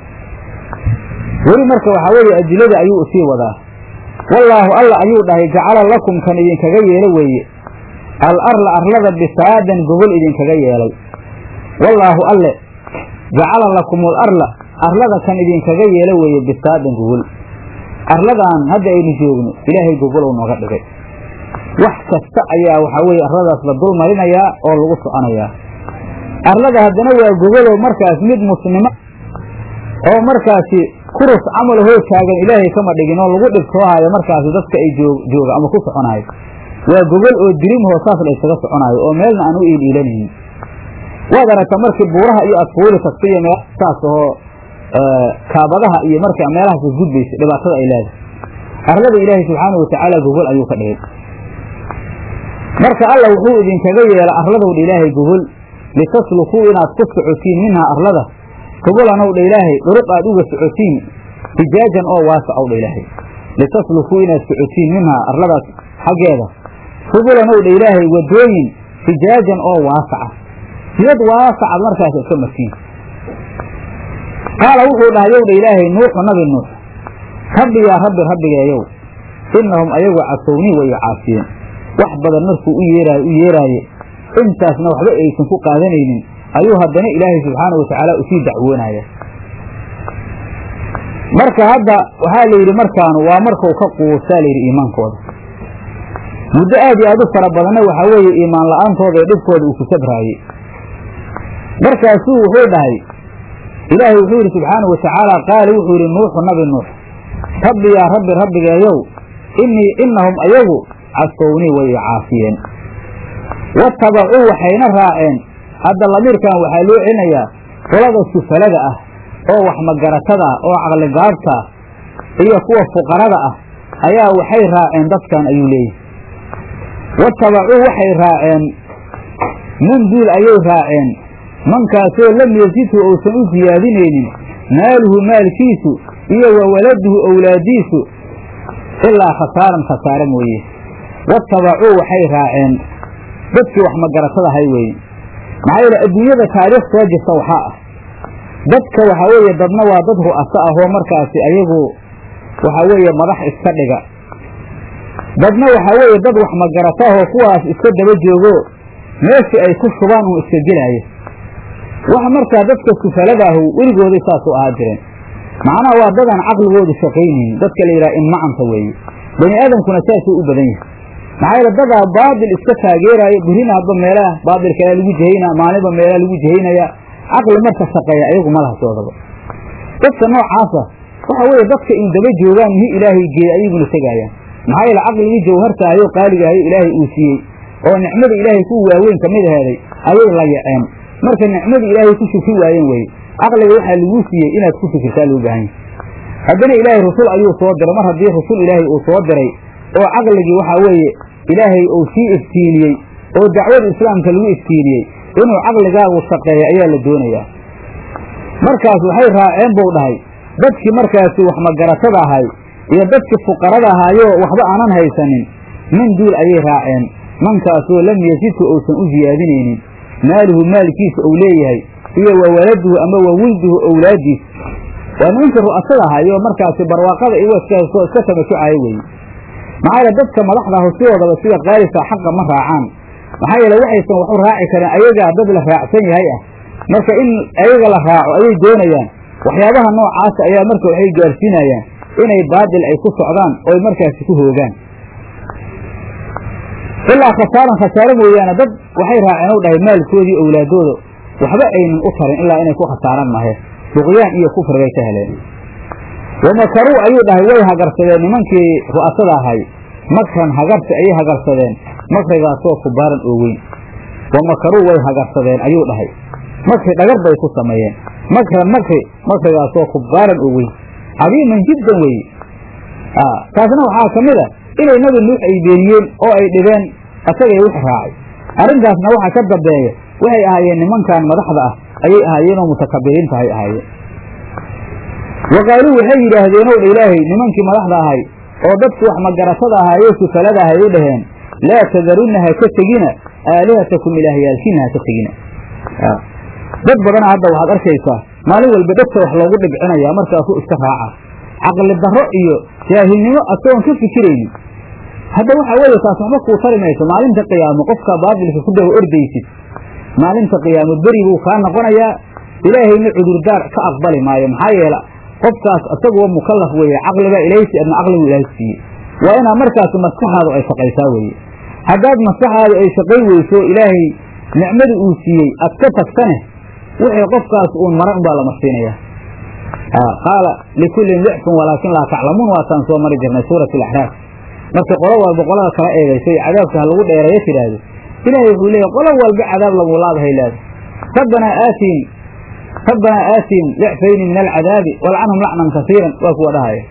weli marka waxaa weeye adilada ayuu usii wadaa wallaahu alla ayuu dhahay jacala lakum kan idinkaga yeelo weeye al arla arlada bisaadan gogol idinkaga yeelay wallaahu alle jacala lakum al arla arlada kan idinkaga yeelo weeye bisaadan gogol arladan hadda aynu joogno ilaahay gogolow nooga dhigay wax kasta ayaa waxaa weeye arladaas la dul marinayaa oo lagu soconayaa arlada haddana waa gogolow markaas mid muslimo oo markaasi kurus camal hoo taagan ilaahay kama dhigin oo lagu dhibtoohayo markaasi dadka ay jooga ama ku soconayo waa gogol oo dirimhoo saas la ysaga soconaayo oo meelna aan u iiliilanaynin waad aragta markii buuraha iyo adfuuli tagta iyo meel saas ahoo kaabadaha iyo marka meelahaas isgudbaysa dhibaatada ay leedahay arlada ilaahay subxaanahu watacaala gogol ayuu ka dhigay marka alla wuxuu idinkaga yeela arladowdha ilaahay gogol litaslukuu inaad ku socotiin minhaa arlada gogolanowdha ilaahay dhuruq aad uga socotiin fijaajan oo waasacowdha ilaahay litaslukuu inaad socotiin minhaa arladaas xaggeeda gogolanowdha ilaahay wadooyin fijaajan oo waasaca siyad waasacaad markaas iska martiin qaala wuxuu dhahay yowdha ilaahay nuuxu nabi nuux rabbi yaa rabbi rabbigeeyow innahum ayagu casownii way caasiyeen wax badan markuu u yeeraayo u yeeraaye intaasna waxba aysan ku qaadanaynin ayuu haddana ilaahay subxaana watacaala usii dacwoonaya marka hadda waxaa la yidhi markaanu waa markau ka quusaa layidhi iimaankooda muddo aad iyo aad u fara badanna waxaa weeye iimaan la-aantooda ee dhibkooda uu ku sabraayey markaasuu wuxuu dhahay ilaahay wuxuu yidhi subxaana watacaala qaali wuxuu yidhi nuuxu nabi nuux rabbi yaa rabbi rabbigeeyow innii innahum ayagu casownii way i caasiyeen watabacuu waxayna raaceen hadda lamiirkan waxaa loo celinayaa qolada sufalada ah oo wax magaratada ah oo caqligaabta ah iyo kuwa fuqarada ah ayaa waxay raaceen dadkan ayuu leeyahay watabacuu waxay raaceen man duul ayay raaceen mankaasoo lam yasidhu uusan u siyaadinaynin maaluhu maalkiisu iyo wa waladuhu owlaadiisu ilaa khasaaran khasaare mooye watabacuu waxay raaceen dadkii wax magaratada ahay weeye maxaa yeele adduunyada taariikh soo jirta waxaa ah dadka waxaa weeye dadna waa dad ru'aso ah oo markaasi ayagu waxaa weeye madax iska dhiga dadna waxaa weeye dad wax magarata ahoo kuwaas iska daba joogo meeshii ay ku shubaan uun iska gelaayo wax markaa dadka sufaladaah weligooday saas u ahaa jireen macnaha waa dadaan caqligoodu shaqaynaynin dadka la yidhaha inmacanta weeye bani aadamkuna saasuu u badan yahay maxaa yeele dadaa baabil iska taageeraayo birina hadba meelaha baabilkalaa lagu jahaynaa maalinba meelaha lagu jahaynaya caqli marka shaqeeya ayagu malahasoodaba dadka noocaasa waxa weeye dadka in daba joogaan mihi ilaahay geeya ayaguna tegaayaan maxaa yeele caqligii jawhartaayo qaaligahayo ilaahay uu siiyey oo nicmada ilaahay ku waaweyn ka mid aheeday ayay la yaceen marka nicmadii ilaahay ku shukri waayeen weye caqliga waxaa laguu siiyey inaad ku fikirtaa loo baahan yahay haddana ilaahay rusul ayuu soo diray mar haddii rusul ilaahay uu soo diray oo caqligii waxaa weeye ilaahay uu sii iftiiniyey oo dacwada islaamka lagu iftiiniyey inuu caqligaagu shaqeeya ayaa la doonayaa markaas waxay raaceen buu dhahay dadkii markaasi wax magaratada ahay iyo dadkii fuqarada ahaayoo waxba aanan haysanin min duul ayay raaceen mankaasoo lam yazidku uusan u siyaadinaynin maaluhu maalkiisa uu leeyahay iyo wa waladuhu ama wa wulduhu owlaadiisa waa nimankii ru'asada ahaayoo markaasi barwaaqada iyago iska iska tamasucaya weeye maxaa yeele dadka madaxda ahu sidoodaba sida qaalisa xaqa ma raacaan maxaa yeele waxaysan wax u raaci karin ayagaa dad la raacsan yahay ah marka in ayaga la raaco ayay doonayaan waxyaabaha noocaasa ayaa marka waxay gaarsiinayaan inay baadil ay ku socdaan oy markaasi ku hoogaan ilaa khasaaran khasaaro mooyaane dad waxay raaceen u dhahay maalkoodii owlaadooda waxba aynan u tarin ilaa inay ku khasaaraan mahe duqyaan iyo kufri bay ka heleen wamakaruu ayuu dhahay way hagarsadeen nimankii ru'asada ahay makran hagarsi ayay hagarsadeen makrigaasoo kubaaran oo weyn wamakaruu way hagarsadeen ayuu dhahay makri dhagar bay ku sameeyeen makran makri makrigaasoo kubaaran oo weyn cadiiman jiddan weeye taasna waxaa ka mid a inay nabi nuux ay beeniyeen oo ay dhibeen asagay wix raacay arrintaasna waxaa ka dambeeya waxay ahaayeen nimankan madaxda ah ayay ahaayeenoo mutakabiriinta hay ahaayeen wa qaaluu waxay yidhaahdeen ow dha ilaahay nimankii madaxda ahay oo dadku wax magaratada ahaayee sufalada ahay u dhaheen laa tadarunna ha ka tegina aalihatakum ilaahyaalkiina ha ka tegina dad badana hadda waxaad arkaysaa maalin walba dhegta wax loogu dhibcinayaa markaasuu iska raaca caqli darro iyo jaahilnimo asagoon ka fikiraynin hadda waxaa weeye taas waxba kuu tari mayso maalinta qiyaamo qofka baabilka ku daba ordaysid maalinta qiyaamo beri buu kaa noqonayaa ilaahayna cudurdaar ka aqbali maayo maxaa yeele qofkaas isaguwa mukallaf weeye caqlibaa ilaysi adna caqligu ilaahay siiyey waa inaa markaas maskaxaadu ay shaqaysaa weeye haddaad maskaxaadu ay shaqay weyso ilaahay nicmadu uu siiyey ad ka tagtane wixii qofkaas uun mara unbaa la marsiinayaa qaala likullin dicfun walaakin laa taclamuun waataan soo mari jirnay suurat alaxraaf marka qolo walba qolada kala eegayso cadaabka ha lagu dheereeyo tidhaahdo ilaahay wuxuu leeyahy qolo walba cadaab lagulaadahay leeda rabbanaa aatiin rabbanaa aatiin dicfayni min alcadaabi walcanhum lacnan kasiiran waa kuwa dhahaya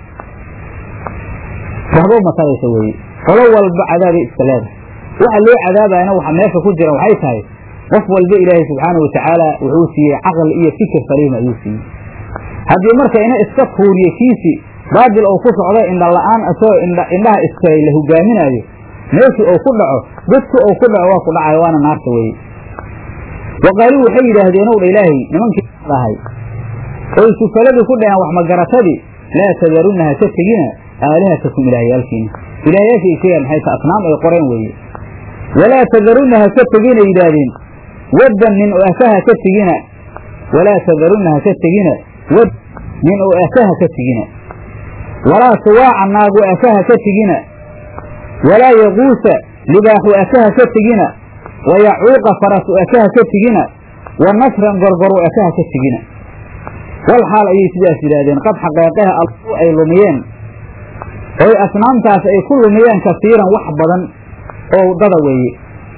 waxba mataraysa weeye qolo walba cadaabay iska leedahay waxa loo cadaabayana waxa meesha ku jira waxay tahay qof walba ilaahay subxaanau watacaala wuxuu siiyey caqli iyo fikir saliima ayuu siiyey haddii marka ina iska tuuriye kiisi baadil ou ku socdo indha la-aan asoo indhaha iskay la hogaaminaayo meeshii ou ku dhaco dadku ou ku dhaco waa ku dhacayo waana naarta weeye wa qaaluu waxay yidhaahdeen ow dha ilaahay nimankii dhahay oy sufaladii ku dhaheen wax magaratadii laa tadarunna ha ka tegina aalihatakum ilaahyaalkiina ilaahyaasha ay sheegaan maxay ta asnaam ay qoreen weeye walaa tadarunna ha ka tegina yidhaahdeen waddan nin oo aka ha ka tegina walaa tadarunna ha ka tegina wad nin oo aka ha ka tegina walaa suwaaca naagu aka ha ka tegina walaa yaquusa libaaxu aka ha ka tegina wa yacuuqa farasu aka ha ka tegina wa nasran gorgoru aka ha ka tegina wal xaal ayay sidaas yidhaahdeen qad xaqeeqaha allu ay lumiyeen oy asnaamtaas ay ku lumiyeen kasiiran wax badan oo dada weeye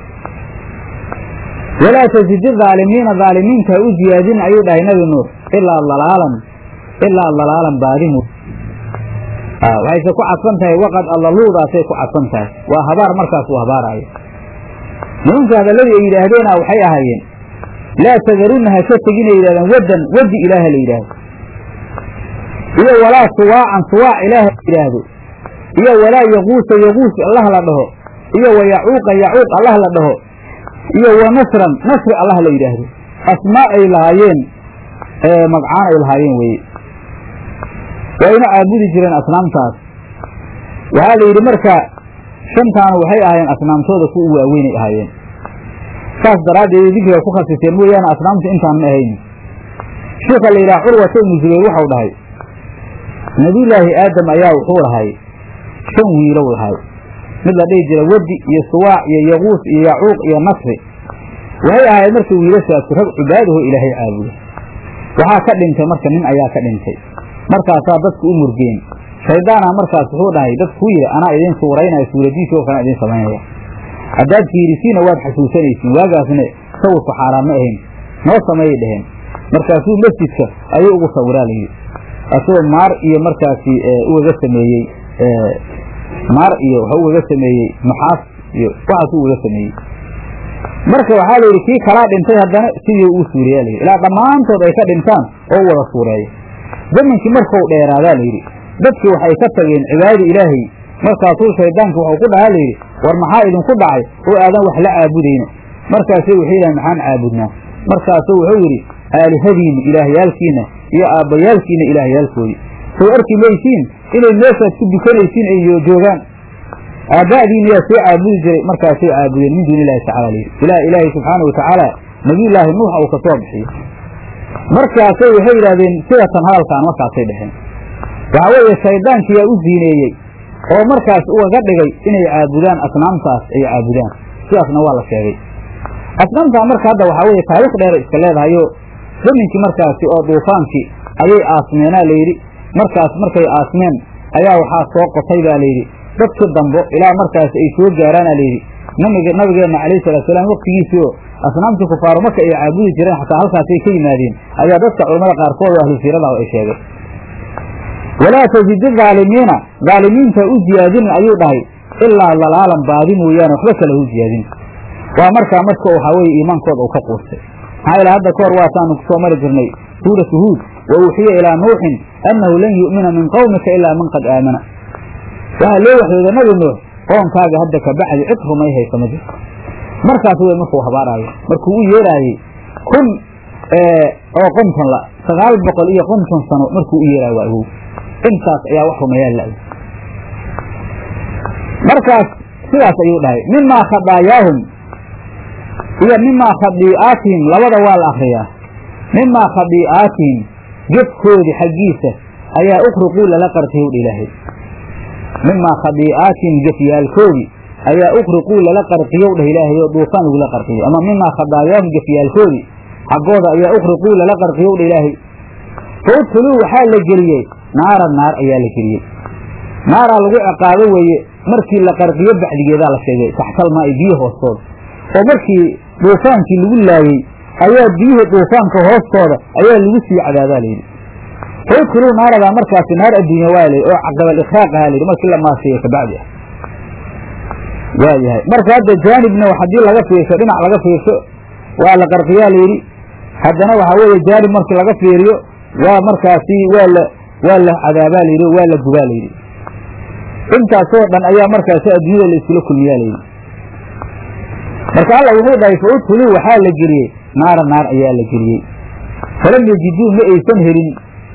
walaa tasidi dhaalimiina dhaalimiinta u ziyaadin ayuu dhahay nabi nuux ilaa dalaalan ilaa dalaalan baadimu waxayse ku cadfan tahay waqad allaluudaasay ku cadfan tahay waa habaar markaas uu habaaraayo nimanka hadalladii ay yidhaahdeena waxay ahaayeen laa tadarunna ha ka teginay yidhahdeen waddan waddi ilaaha la yidhaahdo iyo walaa suwaacan suwaac ilaaha la yidhaahdo iyo walaa yaquusa yaquus allah la dhaho iyo wa yacuuqa yacuuq allah la dhaho iyo wa nasran nasri allah la yidhaahdo asmaa ay lahaayeen magcaan ay lahaayeen weye wayna caabudi jireen asnaamtaas waxaa la yidhi marka shantaanu waxay ahaayeen asnaamtooda ku u waaweynay ahaayeen saas daraaddeed dikriga ku khasiseen mooyaane asnaamtu intaan ma ahayn sheikha la yidhaha curwata ibnu zubayr waxau dhahay nabiyullaahi aadam ayaa wuxuu lahay shan wiilow lahay mid la dhihi jira wadi iyo suwaac iyo yaquus iyo yacuuq iyo nasri waxay ahayd marka wiilashaasi rag cibaadaho ilaahay caabuda waxaa ka dhintay marka nin ayaa ka dhintay markaasaa dadku u murgeen shaydaana markaas wuxuu dhahay dadkuu yidhi anaa idiin suuraynaya suuradiisa oo kalan idiin samaynaya haddaad fiirisiinna waad xasuusanaysiin waagaasna sawirku xaaraan ma ahayn noo sameeyay dheheen markaasuu masjidka ayuu ugu sawiraa layidhi asagoo maar iyo markaasi ugaga sameeyey maar iyo waxa ugaga sameeyey nuxaas iyo waxaasuu ugaga sameeyey marka waxaa la yidhi kii kalaa dhintay haddana sidii uu suureeya layidhi ilaa dhammaantood ay ka dhintaan oo u wada suureeyo zaminkii markuu dheeraadaa layidhi dadkii waxay ka tageen cibaadada ilaahay markaasuu shaydaanki wuxuu ku dhahaa layidhi war maxaa idinku dhacay oo aadan wax la caabudayna markaasay waxay yidhahan maxaan caabudnaa markaasuu wuxuu yidhi aalihadiinna ilaahyaalkiinna iyo aabbayaalkiinna ilaahyaalkoodii sow arki maysiin inay meeshaad ku dukanaysiin ay joogaan aabba'diina yaa soo caabudi jiray markaasay caabudeen min duuni illahi tacala layidhi ilaa ilaahay subxaana watacaala nabiyullaahi nuux uu ka soo bixiyo markaasay waxay yidhahdeen sidatan hadalkaan markaasay dheheen waxaa weeye shaydaankii yaa u ziineeyey oo markaas ugaga dhigay inay caabudaan asnaamtaas ay caabudaan sidaasna waa la sheegay asnaamtaa marka hadda waxaa weeye taariikh dheer iska leedahayo zaminkii markaasi oo duufaankii ayay aasmeenaa layidhi markaas markay aasmeen ayaa waxaa soo qotay baa layidhi dadkii dambo ilaa markaas ay soo gaaraana layidhi nabig nabigeenna calayhi salaatusalaam waktigiisii oo asnaamtii kufaaru marka ay caabudi jireen xataa halkaasay ka yimaadeen ayaa dadka culamada qaarkood oo ahlu siiradaah ay sheegay walaa tasidi aalimiina aalimiinta u ziyaadinin ayuu dhahay ilaa lalaalan baadi mooyaane waxba kale u ziyaadin waa markaa marka waxaa weye iimaankooda uu ka quustay maxaa ila hadda kahor waasaanu kusoo mari jirnay suuratu huud wa uuxiya ilaa nuuxin annahu lan yu'mina min qowmika ilaa man qad aamana waxaa loo waxyooda nabi nuux qoonkaaga hadda ka bacdi cid rumay haysa ma jirto markaas wey markuu habaaraayo markuu u yeeraayey kun oo qonton la sagaal boqol iyo qonton sano markuu u yeeraayo waa awow intaas ayaa wax rumeeyaa la markaas sidaas ayuu dhahay mimaa khadaayaahum iyo mimaa khadii'aatihim labada waa la akriyaa mimaa khadii'aatihim gefkoodii xaggiisa ayaa ukhriquu lala qarqiyow dha ilaahay mimaa khadii'aatihim gefyaalkoodii ayaa ukhriquu lala qarqiyow dhah ilaahay oo duufaan lagula qarqiyo ama mimaa khadaayaahum gefyaalkoodii xaggooda ayaa ukhriquu lala qarqiyow dha ilaahay fa udkhuluu waxaa la geliyey naara naar ayaa la geliyey naaraa lagu ciqaabo weeye markii la qarqiyo bacdigeedaa la sheegay taxtalmaa i biyo hoostooda oo markii duufaankii lagu laayey ayaa biyihii duufaanka hoostooda ayaa lagu sii cadaabaa layidhi fa udkhuluu naaradaa markaasi naar adduunya waa layidhi oo caqabal ikhraaq ahaa layidhi markii la maasheeye kabacdi ah waayahay marka hadda jaanibna haddii laga fiirsho dhinac laga fiirsho waa la qarqiyaa layidhi haddana waxaa weeye jaanib markii laga fiiriyo waa markaasi waa la waa la cadaabaa layidhi waa la gubaa layidhi intaasoo dhan ayaa markaasi adduunyada la iskula kulmiyaa layidhi marka alla wuxuu dhahay fa udkhuluu waxaa la geliyey naara naar ayaa la geliyey falam yajiduu ma aysan helin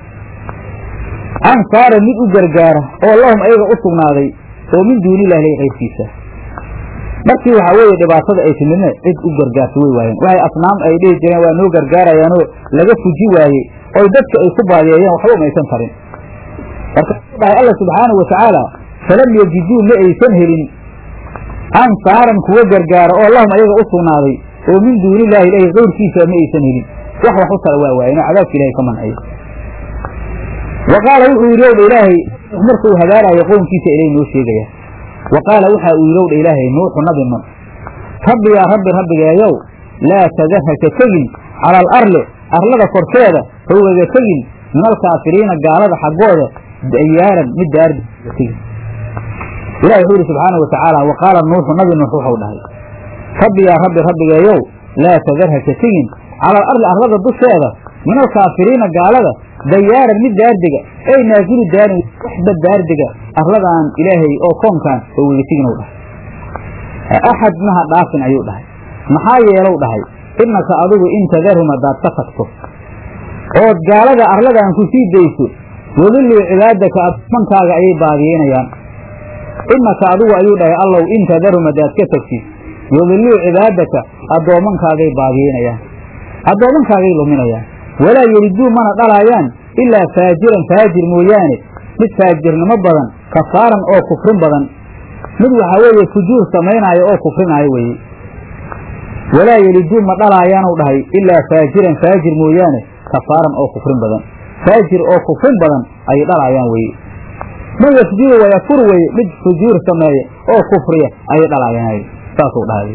ansaara mid u gargaara oo lahum ayaga u sugnaaday oo min duuni illahi lay qaybkiisa markii waxaa weeye dhibaatada ay timidne cid u gargaarta way waayeen waxay asnaam ay dhihi jireen waa noo gargaarayaanoo laga fuji waayey oy dadka ay ku baadiyeeyeen waxba umaysan tarin markaasuu dhahay alla subxaanahu watacaala falam yajiduu ma aysan helin ansaaran kuwa gargaara oo lahum ayaga u sugnaaday oo min duuni illaahi ilahi kayrkiisa ma aysan helin wax wax u tala waa waayeen oo cadaabka ilahay ka mancay wa qaala wuxuu yidhi owdha ilaahay markuu hadaaraayo qownkiisa ilay noo sheegaya wa qaala waxaa uu yidhi owdha ilaahay nuuxu nabi nuux rabbi yaa rabbi rabbigeeyow laa tadar haka tegin cala al arli arlada korkeeda howgaga tegin min alkaafiriina gaalada xaggooda dayaaran mid daardiga tegin ilahi wuxuu yidhi subxaana wa tacaala wa qaala nuuxu nabi nuux wuxuu dhahay rabbi yaa rabbi rabbigeeyow laa tadar haka tegin cala al arli arlada dusheeda min alkaafiriina gaalada dayaaran mid daardiga ey naasilu daarin waxba daardiga arladaan ilaahay oo koonkaan oo wegatiginow dhahay axad maha dhaafin ayuu dhahay maxaa yeelow dhahay innaka adigu in tadarhum haddaad ka tagto ood gaalada arladaan ku sii dayso wadilluu cibaadaka addoommankaaga ayay baadiyeynayaan innaka adigu ayuu dhahay allow in tadarhum haddaad ka tagtid wadilluu cibaadaka addoommankaagay baadiyeynayaan addoommankaagay luminayaan walaa yeliduu mana dhalaayaan ilaa faajiran faajir mooyaane mid faajirnimo badan kafaaran oo kufrin badan mid waxaa weeye fujuur samaynaayo oo kufrinaayo weeye walaa yeliduu ma dhalaayaanu dhahay ilaa faajiran faajir mooyaane kafaaran oo kufrin badan faajir oo kufrin badan ayay dhalaayaan weeye man yafjuru wayafur weye mid fujuur sameeya oo kufriya ayay dhalaayaan saasuu dhahay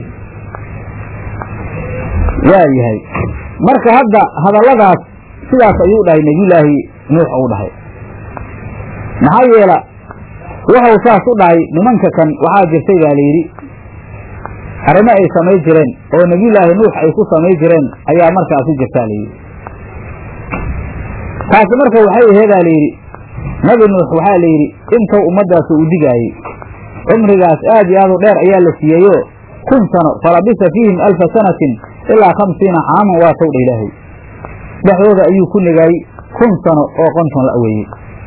waa yahay marka hadda hadalladaas sidaas ayuu dhahay nebiyulaahi nuux uu dhahay maxaa yeela waxau saas u dhahay nimanka kan waxaa jirtay baa layidhi arrimo ay samay jireen oo nebiyulaahi nuux ay ku samay jireen ayaa markaasi jirtaa layidhi taasi marka waxay aheedaa layidhi nabi nuux waxaa la yidhi intou ummaddaas u digaayey cumrigaas aad iyo aad u dheer ayaa la siiyeyo kun sano falabisa fiihim alfa sanatin ilaa khamsiina caaman waa towdha ilaahay dhexdooda ayuu ku negaayey kun sano oo qonton la weeyey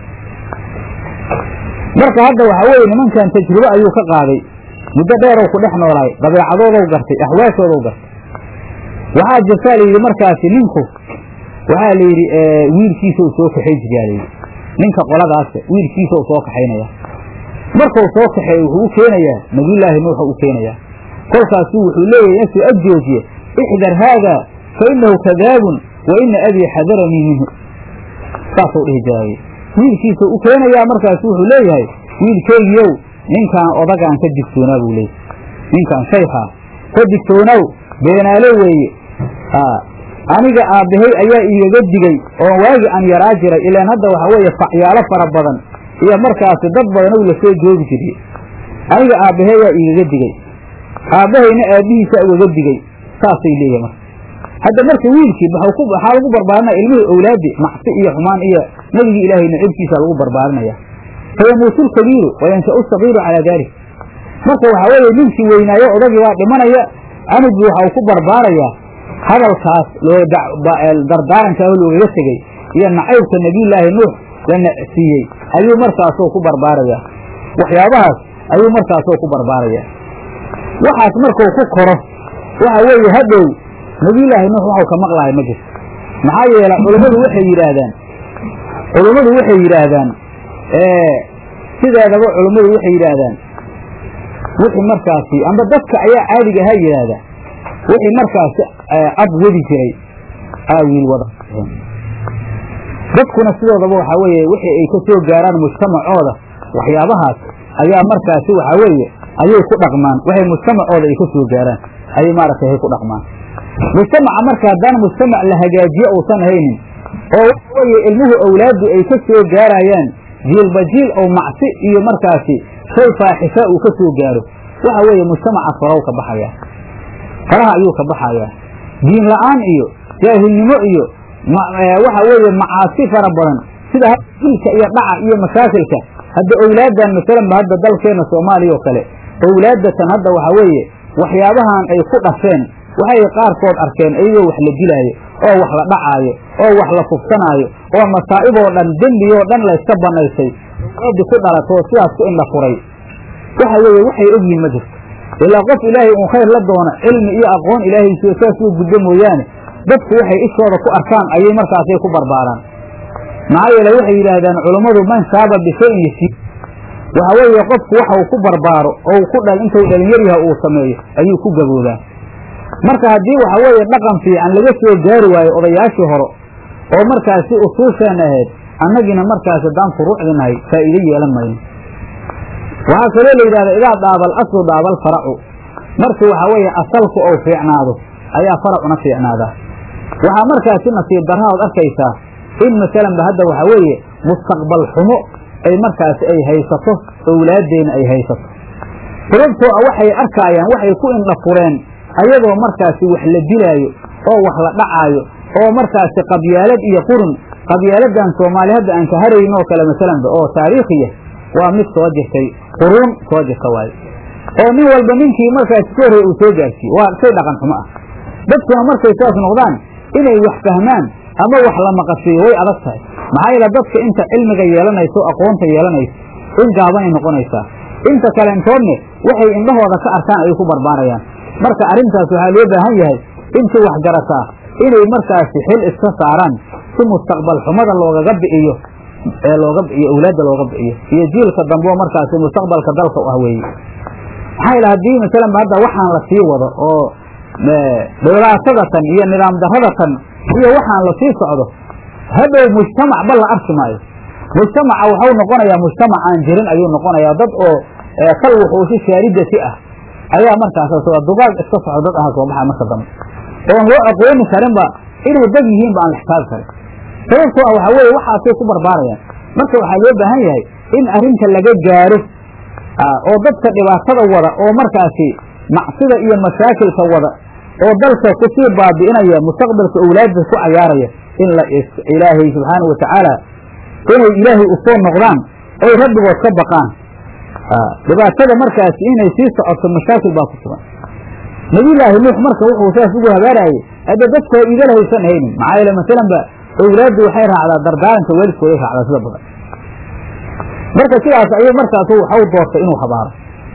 marka hadda waxaa weeye nimankan tajribo ayuu ka qaaday muddo dheerow ku dhex noolaay dabeecadoodow gartay axwaashoodow gartay waxaa jirtaa layidhi markaasi ninku waxaa la yidhi wiilkiisau soo kaxay jiryaa layidhi ninka qoladaas wiilkiisau soo kaxaynaya markuu soo kaxeey wuxuu u keenayaa nabiyullaahi nuuxa u keenayaa kolkaasuu wuxuu leeyahay intuu ag joojiye ixdar haadaa fa innahu kadaabun wa ina abii xadaranii minhu saasuu dhihi jiraaye wiilkiisau u keenayaa markaasu wuxuu leeyahay wiilkeygiiow ninkaan odagaan ka digtoonaa buu leeyahy ninkaan shaykhaa ka digtoonow beenaalo weeye aniga aabbahay ayaa igaga digey oo waagi aan yaraa jiray ilaan hadda waxaa weeye facyaalo fara badan iyo markaasi dad badanow la soo joogi jiriye aniga aabbahay ayaa igaga digey aabbahayna aabbihiisa ugaga digey saasay leeyahay marka hadda marka wiilkii waxaa lagu barbaarinaya ilmihii owlaadi macsi iyo xumaan iyo nebigii ilaahay nacibkiisa lagu barbaarinaya fayamuutu lkabiiru wayansha'u sagiiru calaa daalik marka waxaa weeye ninkii weynaayo odagii baa dhimanaya anugii waxau ku barbaarayaa hadalkaas dardaarankaa loogaga tegey iyo nacaybka nebiyullaahi nuux la nacsiiyey ayuu markaasoo ku barbaarayaa waxyaabahaas ayuu markaasoo ku barbaarayaa waxaas markuu ku koro waxa weeye hadhow nebiyullaahi nuux waxau ka maqlahay ma jirto maxaa yeele culummadu waxay yidhaahdaan culummadu waxay yidhaahdaan sideedaba culummadu waxay yidhaahdaan wixii markaasi amba dadka ayaa caadiga ahaa yidhaahdaa wixii markaasi ab wadi jiray aa wiil wada dadkuna sidoodaba waxaa weeye wixii ay ka soo gaaraan mujtamacooda waxyaabahaas ayaa markaasi waxaa weeye ayay ku dhaqmaan waxay mujtamacooda ay ka soo gaaraan ayay maaragtay hay ku dhaqmaan mujtamaca marka haddaan mujtamac la hagaajiyo uusan haynin oo waxa weeye ilmuhu awlaaddu ay ka soo gaarayaan jiilba jiil oo macsi iyo markaasi shay faaxisha uu ka soo gaaro waxa weeye mujtamaca faraw ka baxayaa faraha ayuu ka baxayaa diin la'aan iyo jaahilnimo iyo waxa weeye macaasi fara badan sida dilka iyo dhaca iyo mashaakilka hadda owlaaddan masalanba hadda dalkeenna soomaaliya oo kale owlaaddatan hadda waxaa weeye waxyaabahan ay ku dhasheen waxay qaarkood arkeen iyagoo wax la dilaayo oo wax la dhacaayo oo wax la fugsanaayo oo masaa'iboo dhan dembiyoo dhan layska bannaysay oodi ku dhalatoo sidaas ku indha furay waxa weeye waxay ogyihin ma jirto ilaa qof ilaahay uun khayr la doono cilmi iyo aqoon ilaahaysiyo saas uu gudbo mooyaane dadku waxay ishooda ku arkaan ayay markaasay ku barbaaraan maxaa yeele waxay yidhaahdaan culummadu man shaaba bishayin yasiib waxa weeye qofku waxa uu ku barbaaro oo ku dhal intuu dhalinyar yaha uu sameeyo ayuu ku gaboobaa marka haddii waxa weeye dhaqan fiican laga soo gaari waayo odayaashii hore oo markaasi usuusheenna ahayd annagiina markaas haddaan furuucdinahay faa'iido yeelan mayno waxaa kaloo la yidhahda idaa daabal aslu daabal faracu markii waxaa weeye asalku ou fiicnaado ayaa faracuna fiicnaadaa waxaa markaasi nasiib darrahood arkaysaa in masalanba hadda waxaa weeye mustaqbal xumo ay markaasi ay haysato owlaaddeena ay haysato sababtoo ah waxay arkaayaan waxay ku indha fureen ayadoo markaasi wax la dilaayo oo wax la dhacaayo oo markaasi qabyaalad iyo qurun qabyaaladan soomaali hadda aan ka harayn oo kale masalanba oo taariikhiya waa mid soo jirtay quruun soo jirta waayo oo nin walba ninkii markaasi ka horreey uu soo gaarsiiye waa shay dhaqan xumo ah dadkuna markay saas noqdaan inay wax fahmaan ama wax la maqashiiyo way adag tahay maxaa yeele dadka inta cilmiga yeelanayso aqoonta yeelanayso in gaabanay noqonaysaa inta kaleentoodne waxay indhahooda ka arkaan ayay ku barbaarayaan marka arrintaas waxaa loo baahan yahay intii wax garataa inay markaasi xil iska saaraan si mustaqbal xumada loogaga bi'iyo ee looga bi'iyo awlaadda looga bi'iyo iyo jiilka dambe oo markaasi mustaqbalka dalka u ah weeye maxaa yeele haddii masalanba hadda waxaan la sii wado oo dhibaatadatan iyo nidaam daradatan iyo waxaan la sii socdo hadhow mujtamac ba la arki maayo mujtamaca waxau noqonayaa mujtamac aan jirin ayuu noqonayaa dad oo kal wuxuusi shaaridati ah ayaa markaas dugaag iska soco dad aha soo baxa marka dambe oon loo aqooni karinba inay dad yihiinba aan la xisaabi karin sababtoo ah waxaa weeye waxaasay ku barbaarayaan marka waxaa loo baahan yahay in arrinta laga gaaro oo dadka dhibaatada wada oo markaasi macsida iyo mashaakilka wada oo dalka kusii baabi'inaya mustaqbalka owlaadda ku cayaaraya in la ilaahay subxaanau watacaala inay ilaahay u soo noqdaan oy rabbigood ka baqaan dhibaatada markaasi inay sii socoto mashaakil baa ku sugan nabiyullaahi nuux marka wuxuu saas ugu habaarayay hadda dadka igala haysan haynin maxaa yeele masalan ba owlaaddu waxay raacdaa dardaaranka waalidkooday raacdaa sida badan marka sidaas ayuu markaasu waxau doortay inuu habaaro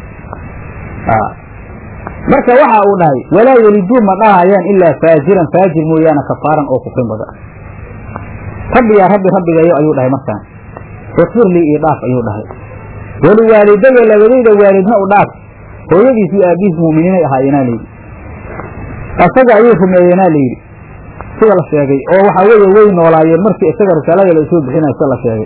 marka waxa uu dhahay walaa yeliduu ma dhahayaan ilaa faajiran faajir mooyaane kafaaran oo kufrin badan rabbi yaa rabbi rabbigayo ayuu dhahay markaan ikfir lii io dhaaf ayuu dhahay waliwaalidaya labadayda waalidna u dhaaf hooyadiis iyo aabihiis mu'miniinay ahaayeenaa layidhi asaga ayay rumeeyeenaa layidhi sida la sheegay oo waxaa weeye way noolaayeen markii isaga risaalada la soo bixinayo sida la sheegay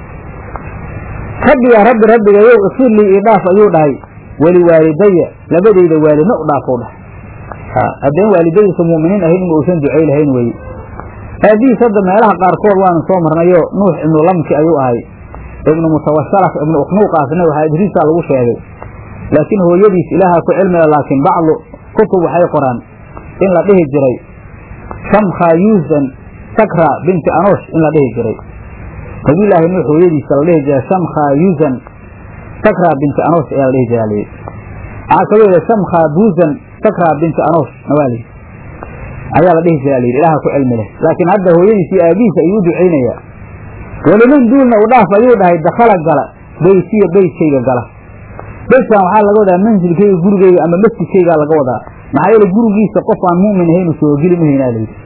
rabbi yaa rabbi rabbigayow ikfir lii io dhaaf ayuu dhahay waliwaalidaya labadayda waalidna u dhaaf u dhahay haddeen waalidadiisa mu'miniin ahayn in uusan ducay lahayn weeye aabihiis hadda meelaha qaarkood waanu soo marnayo nuux ibnu lamki ayuu ahay ibnu mutawashalaf ibnu ukhnuuqaasna waxaa idriisaa lagu sheegay laakiin hooyadiis ilaaha ku cilmiga laakiin bacdu kutub waxay qoraan in la dhihi jiray shamkha yuusan sakra binti anosh in la dhihi jiray nabiyullaahi nuux hooyadiisa la dhihi jiray shamkha yuusan sakra binti anosh ayaa la dhihi jiraa layidhi waxaa kaloo yidhi shamkha buusan sakra binti anosh nawaalii ayaa la dhihi jiraa layidhi ilaha ku cilmi leh laakiin hadda hooyadiis iyo aabihiisa ayuu u ducaynayaa weliman duulna u dhaaf ayuu dhahay dakhala gala beytiya beytkayga gala beytkan waxaa laga wadaa mansilkayga gurigayga ama masjidkaygaa laga wadaa maxaa yeele gurigiisa qof aan mu'min ahaynu soo geli mahaynaa layidhi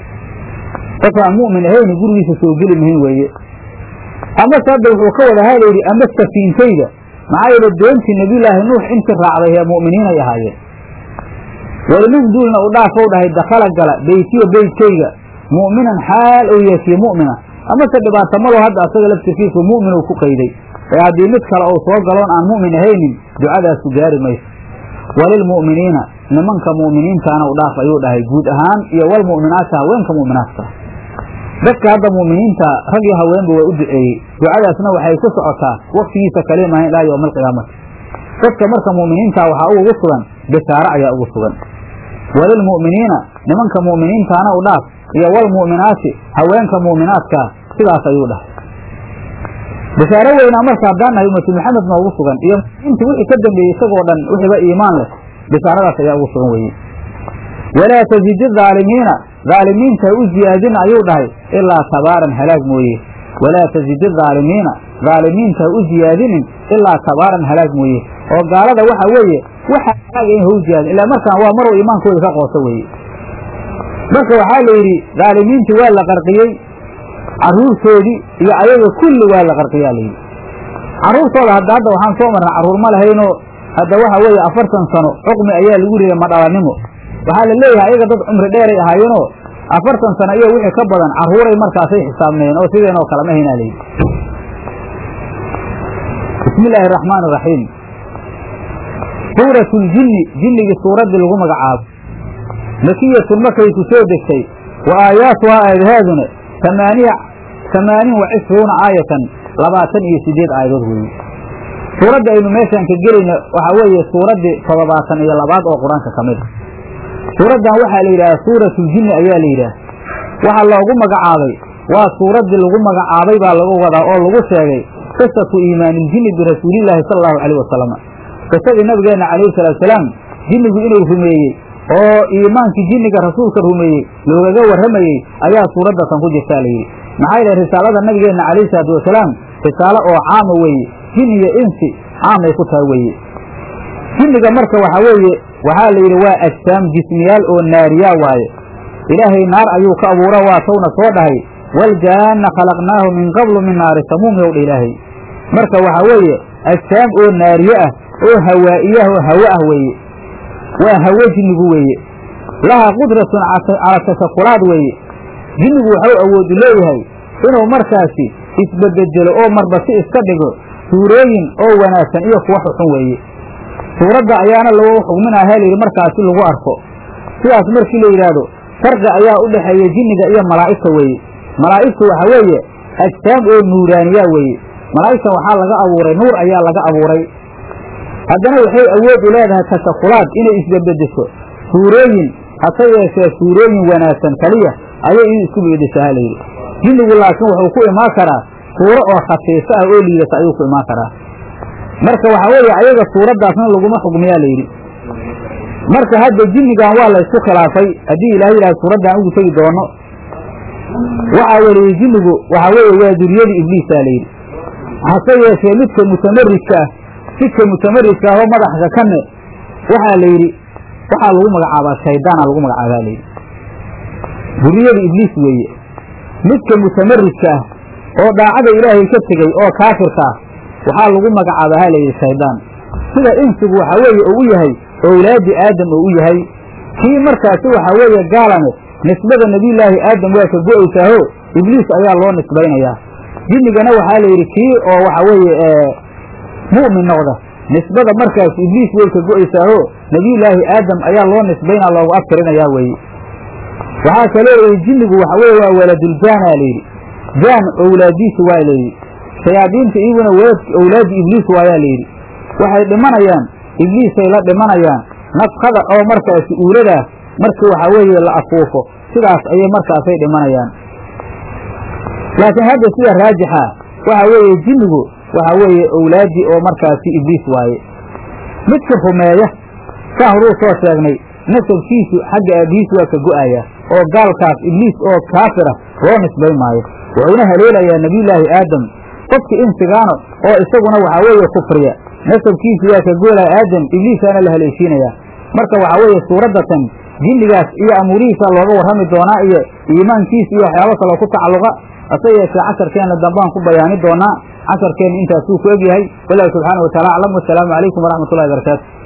qof aan mu'min ahaynu gurigiisa soo geli mahayn weeye amase hadda wuxuu ka wada haa layidhi ama safiintayda maxaa yeele doontii nabiyullaahi nuux intii raacday ee mu'miniinay ahaayeen weliman duulna u dhaafow dhahay dakhala gala beytiya beytkayga mu'minan xaal ou yeeshiye mu'mina amase dhibaato malo hadda asaga laftirkiisu mu'min uu ku qayday ee haddii mid kale uu soo galoon aan mu'min ahaynin ducadaasu gaari mayso walilmu'miniina nimanka mu'miniintaana u dhaaf ayuu dhahay guud ahaan iyo walmu'minaata haweenka mu'minaadka dadka hadda mu'miniinta rag iyo haweenba waa u duceeyey ducadaasna waxay ku socotaa waktigiisa kalimahayn ilaa yowma alqiyaamati dadka marka mu'miniinta waxaa ugu sugan bishaaro ayaa ugu sugan walilmu'miniina nimanka mu'miniintaana u dhaaf iyo walmu'minaati haweenka mu'minaadka sidaas ayuu dhahay bishaaro weynaa marka haddaan nahay ummatu maxamed noogu sugan iyo inti wixii ka dambeeyey isagoo dhan wixiiba iimaan leh bishaaradaas ayaa ugu sugan weeye walaa tasidi aalimiina aalimiinta ha u ziyaadin ayuu dhahay ilaa tabaaran halaag mooye walaa tasidi aalimiina aalimiinta ha u ziyaadinin ilaa tabaaran halaag mooye oo gaalada waxa weeye waxa halaaga in ha u ziyaadin ilaa markaan waa maruu iimaankooda ka qooso weeye marka waxaa la yidhi dhaalimiintii waa la qarqiyey carruurtoodii iyo ayaga kulli waa la qarqiyaa layidhi carruurtooda hadda hadda waxaan soo marnay carruur ma lahaynoo hadda waxa weeye afartan sano xukmi ayaa lagu riday madhalanimo waxaa la leeyahay ayaga dad cumri dheeray ahaayeenoo afartan sano iyo wixii ka badan carruuray markaasay xisaabnayeen oo sideenoo kale ma haynaa layidhi bismi illaahi araxmaan iraxiim suuratu ljinni jinnigii suuraddii lagu magacaabo makiyatun markay ku soo degtay wa aayaatuhaa aayadahaaduna amaaniya amaanin wa cishruuna aayatan labaatan iyo sideed aayadood weeye suuradda aynu meeshaan ka gelayna waxaa weeye suuraddii toddobaatan iyo labaad oo qur-aanka ka mid a suuraddan waxaa la yidhaha suuratuljinni ayaa la yidhaah waxaa loogu magacaabay waa suuraddii lagu magacaabay baa lagu wadaa oo lagu sheegay qisatu iimaaniiljinni birasuulillaahi sala allahu calayh wasalam qisadii nabigeenna calayhi salaatusalaam jinnigu inuu rumeeyey oo iimaankii jinniga rasuulka rumeeyey loogaga warramayey ayaa suuraddatan ku jirtaa layidhi maxaa yeele risaalada nabigeenna calayhi salaatu wasalaam risaalo oo caama weeye jin iyo insi caamay ku tahay weeye jinniga marka waxaa weeye waxaa la yidhi waa ajsaam jismiyaal oo naariyaa waaye ilaahay naar ayuu ka abuura waa tawna soo dhahay waljaanna khalaqnaahu min qablu min naari samuum yowdha ilaahay marka waxaa weeye ajsaam oo naariye ah oo hawaa'iyah oo hawo ah weeye waa hawo jinnigu weeye laha qudratun cala tashakulaad weeye jinnigu waxau awoodu leeyahay inuu markaasi isbedbedelo oo marba si iska dhigo suurooyin oo wanaagsan iyo kuwa xuxun weeye suuradda ayaana lagu xugminaha layidhi markaasi lagu arko sidaas markii la yidhaahdo farqi ayaa u dhexeeya jinniga iyo malaa'igta weeye malaa'igtu waxa weeye ajsaam oo nuuraaniya weeye malaa'igta waxaa laga abuuray nuur ayaa laga abuuray haddana waxay awood u leedahay tashakulaad inay isbedbedesho suurooyin hase yeeshee suurooyin wanaagsan kaliya ayay in isku beedeshaha layidhi jinnigu laakiin wuxuu ku imaan karaa suuro oo khafiifo ah oo liidata ayuu ku imaan karaa marka waxaa weeye ayaga suuraddaasna laguma xugmiyaa layidhi marka hadda jinnigan waa la ysku khilaafay haddii ilaah yidhaha suuraddan ugu tegi doono waxaa weliyey jinnigu waxaa weeye waa duriyadii ibliisaa layidhi hase yeeshee midka mutamaridka ah sidka mutamaridka ah oo madaxka kane waxaa la yidhi waxaa lagu magacaabaa shaydaana lagu magacaabaa layidhi duriyada ibliis weeye midka mutamaridka ah oo daacada ilaahay ka tegey oo kaafirka ah waxaa lagu magacaabaa ha layidhi shaydaan sida insigu waxaa weeye uu u yahay owlaadi aadam oo u yahay kii markaasi waxaa weeye gaalane nisbada nebiyullaahi aadam waa ka go-aysaaho ibliis ayaa loo nisbaynayaa jinnigana waxaa la yidhi kii oo waxa weeye mu'min noqda nisbada markaas ibliis way ka go-aysaaho nebiyullaahi aadam ayaa loo nisbaynaa loogu abtirinayaa weeye waxaa kaloo layidhi jinnigu waxa weye waa waladuljaana layidhi jaan owlaadiisi waa layidhi shayaadiinta iyaguna walad owlaadi ibliis waayaa layidhi waxay dhimanayaan ibliisay la dhimanayaan nafkada oo markaasi uuladaa markii waxaa weeye la afuufo sidaas ayay markaasay dhimanayaan laakiin hadda sida raajixa waxaa weeye jinnigu waxaa weeye owlaaddii oo markaasi ibliis waaye midka rumeeya saa horuu soo sheegnay nasabkiisu xagga aabihiis waa ka go'aya oo gaalkaas ibliis oo kaafira loo nisbay maayo wuxuuna haleelayaa nebiyullaahi aadam qofka insigaano oo isaguna waxaa weeye kufriya nasabkiisu waa ka goolaya aadam ibliisaana la haleeshiinayaa marka waxaa weeye suuraddatan jinnigaas iyo amuurihiisa looga warrami doonaa iyo iimaankiis iyo waxyaabo kaloo ku tacalluqa hase yeeshee casharkeenna dambaan ku bayaani doonaa casharkeenna intaasuu ku egyahay wallahu subxaana wa taala aclam wasalaamu calaykum waraxmat ullahi barakaatu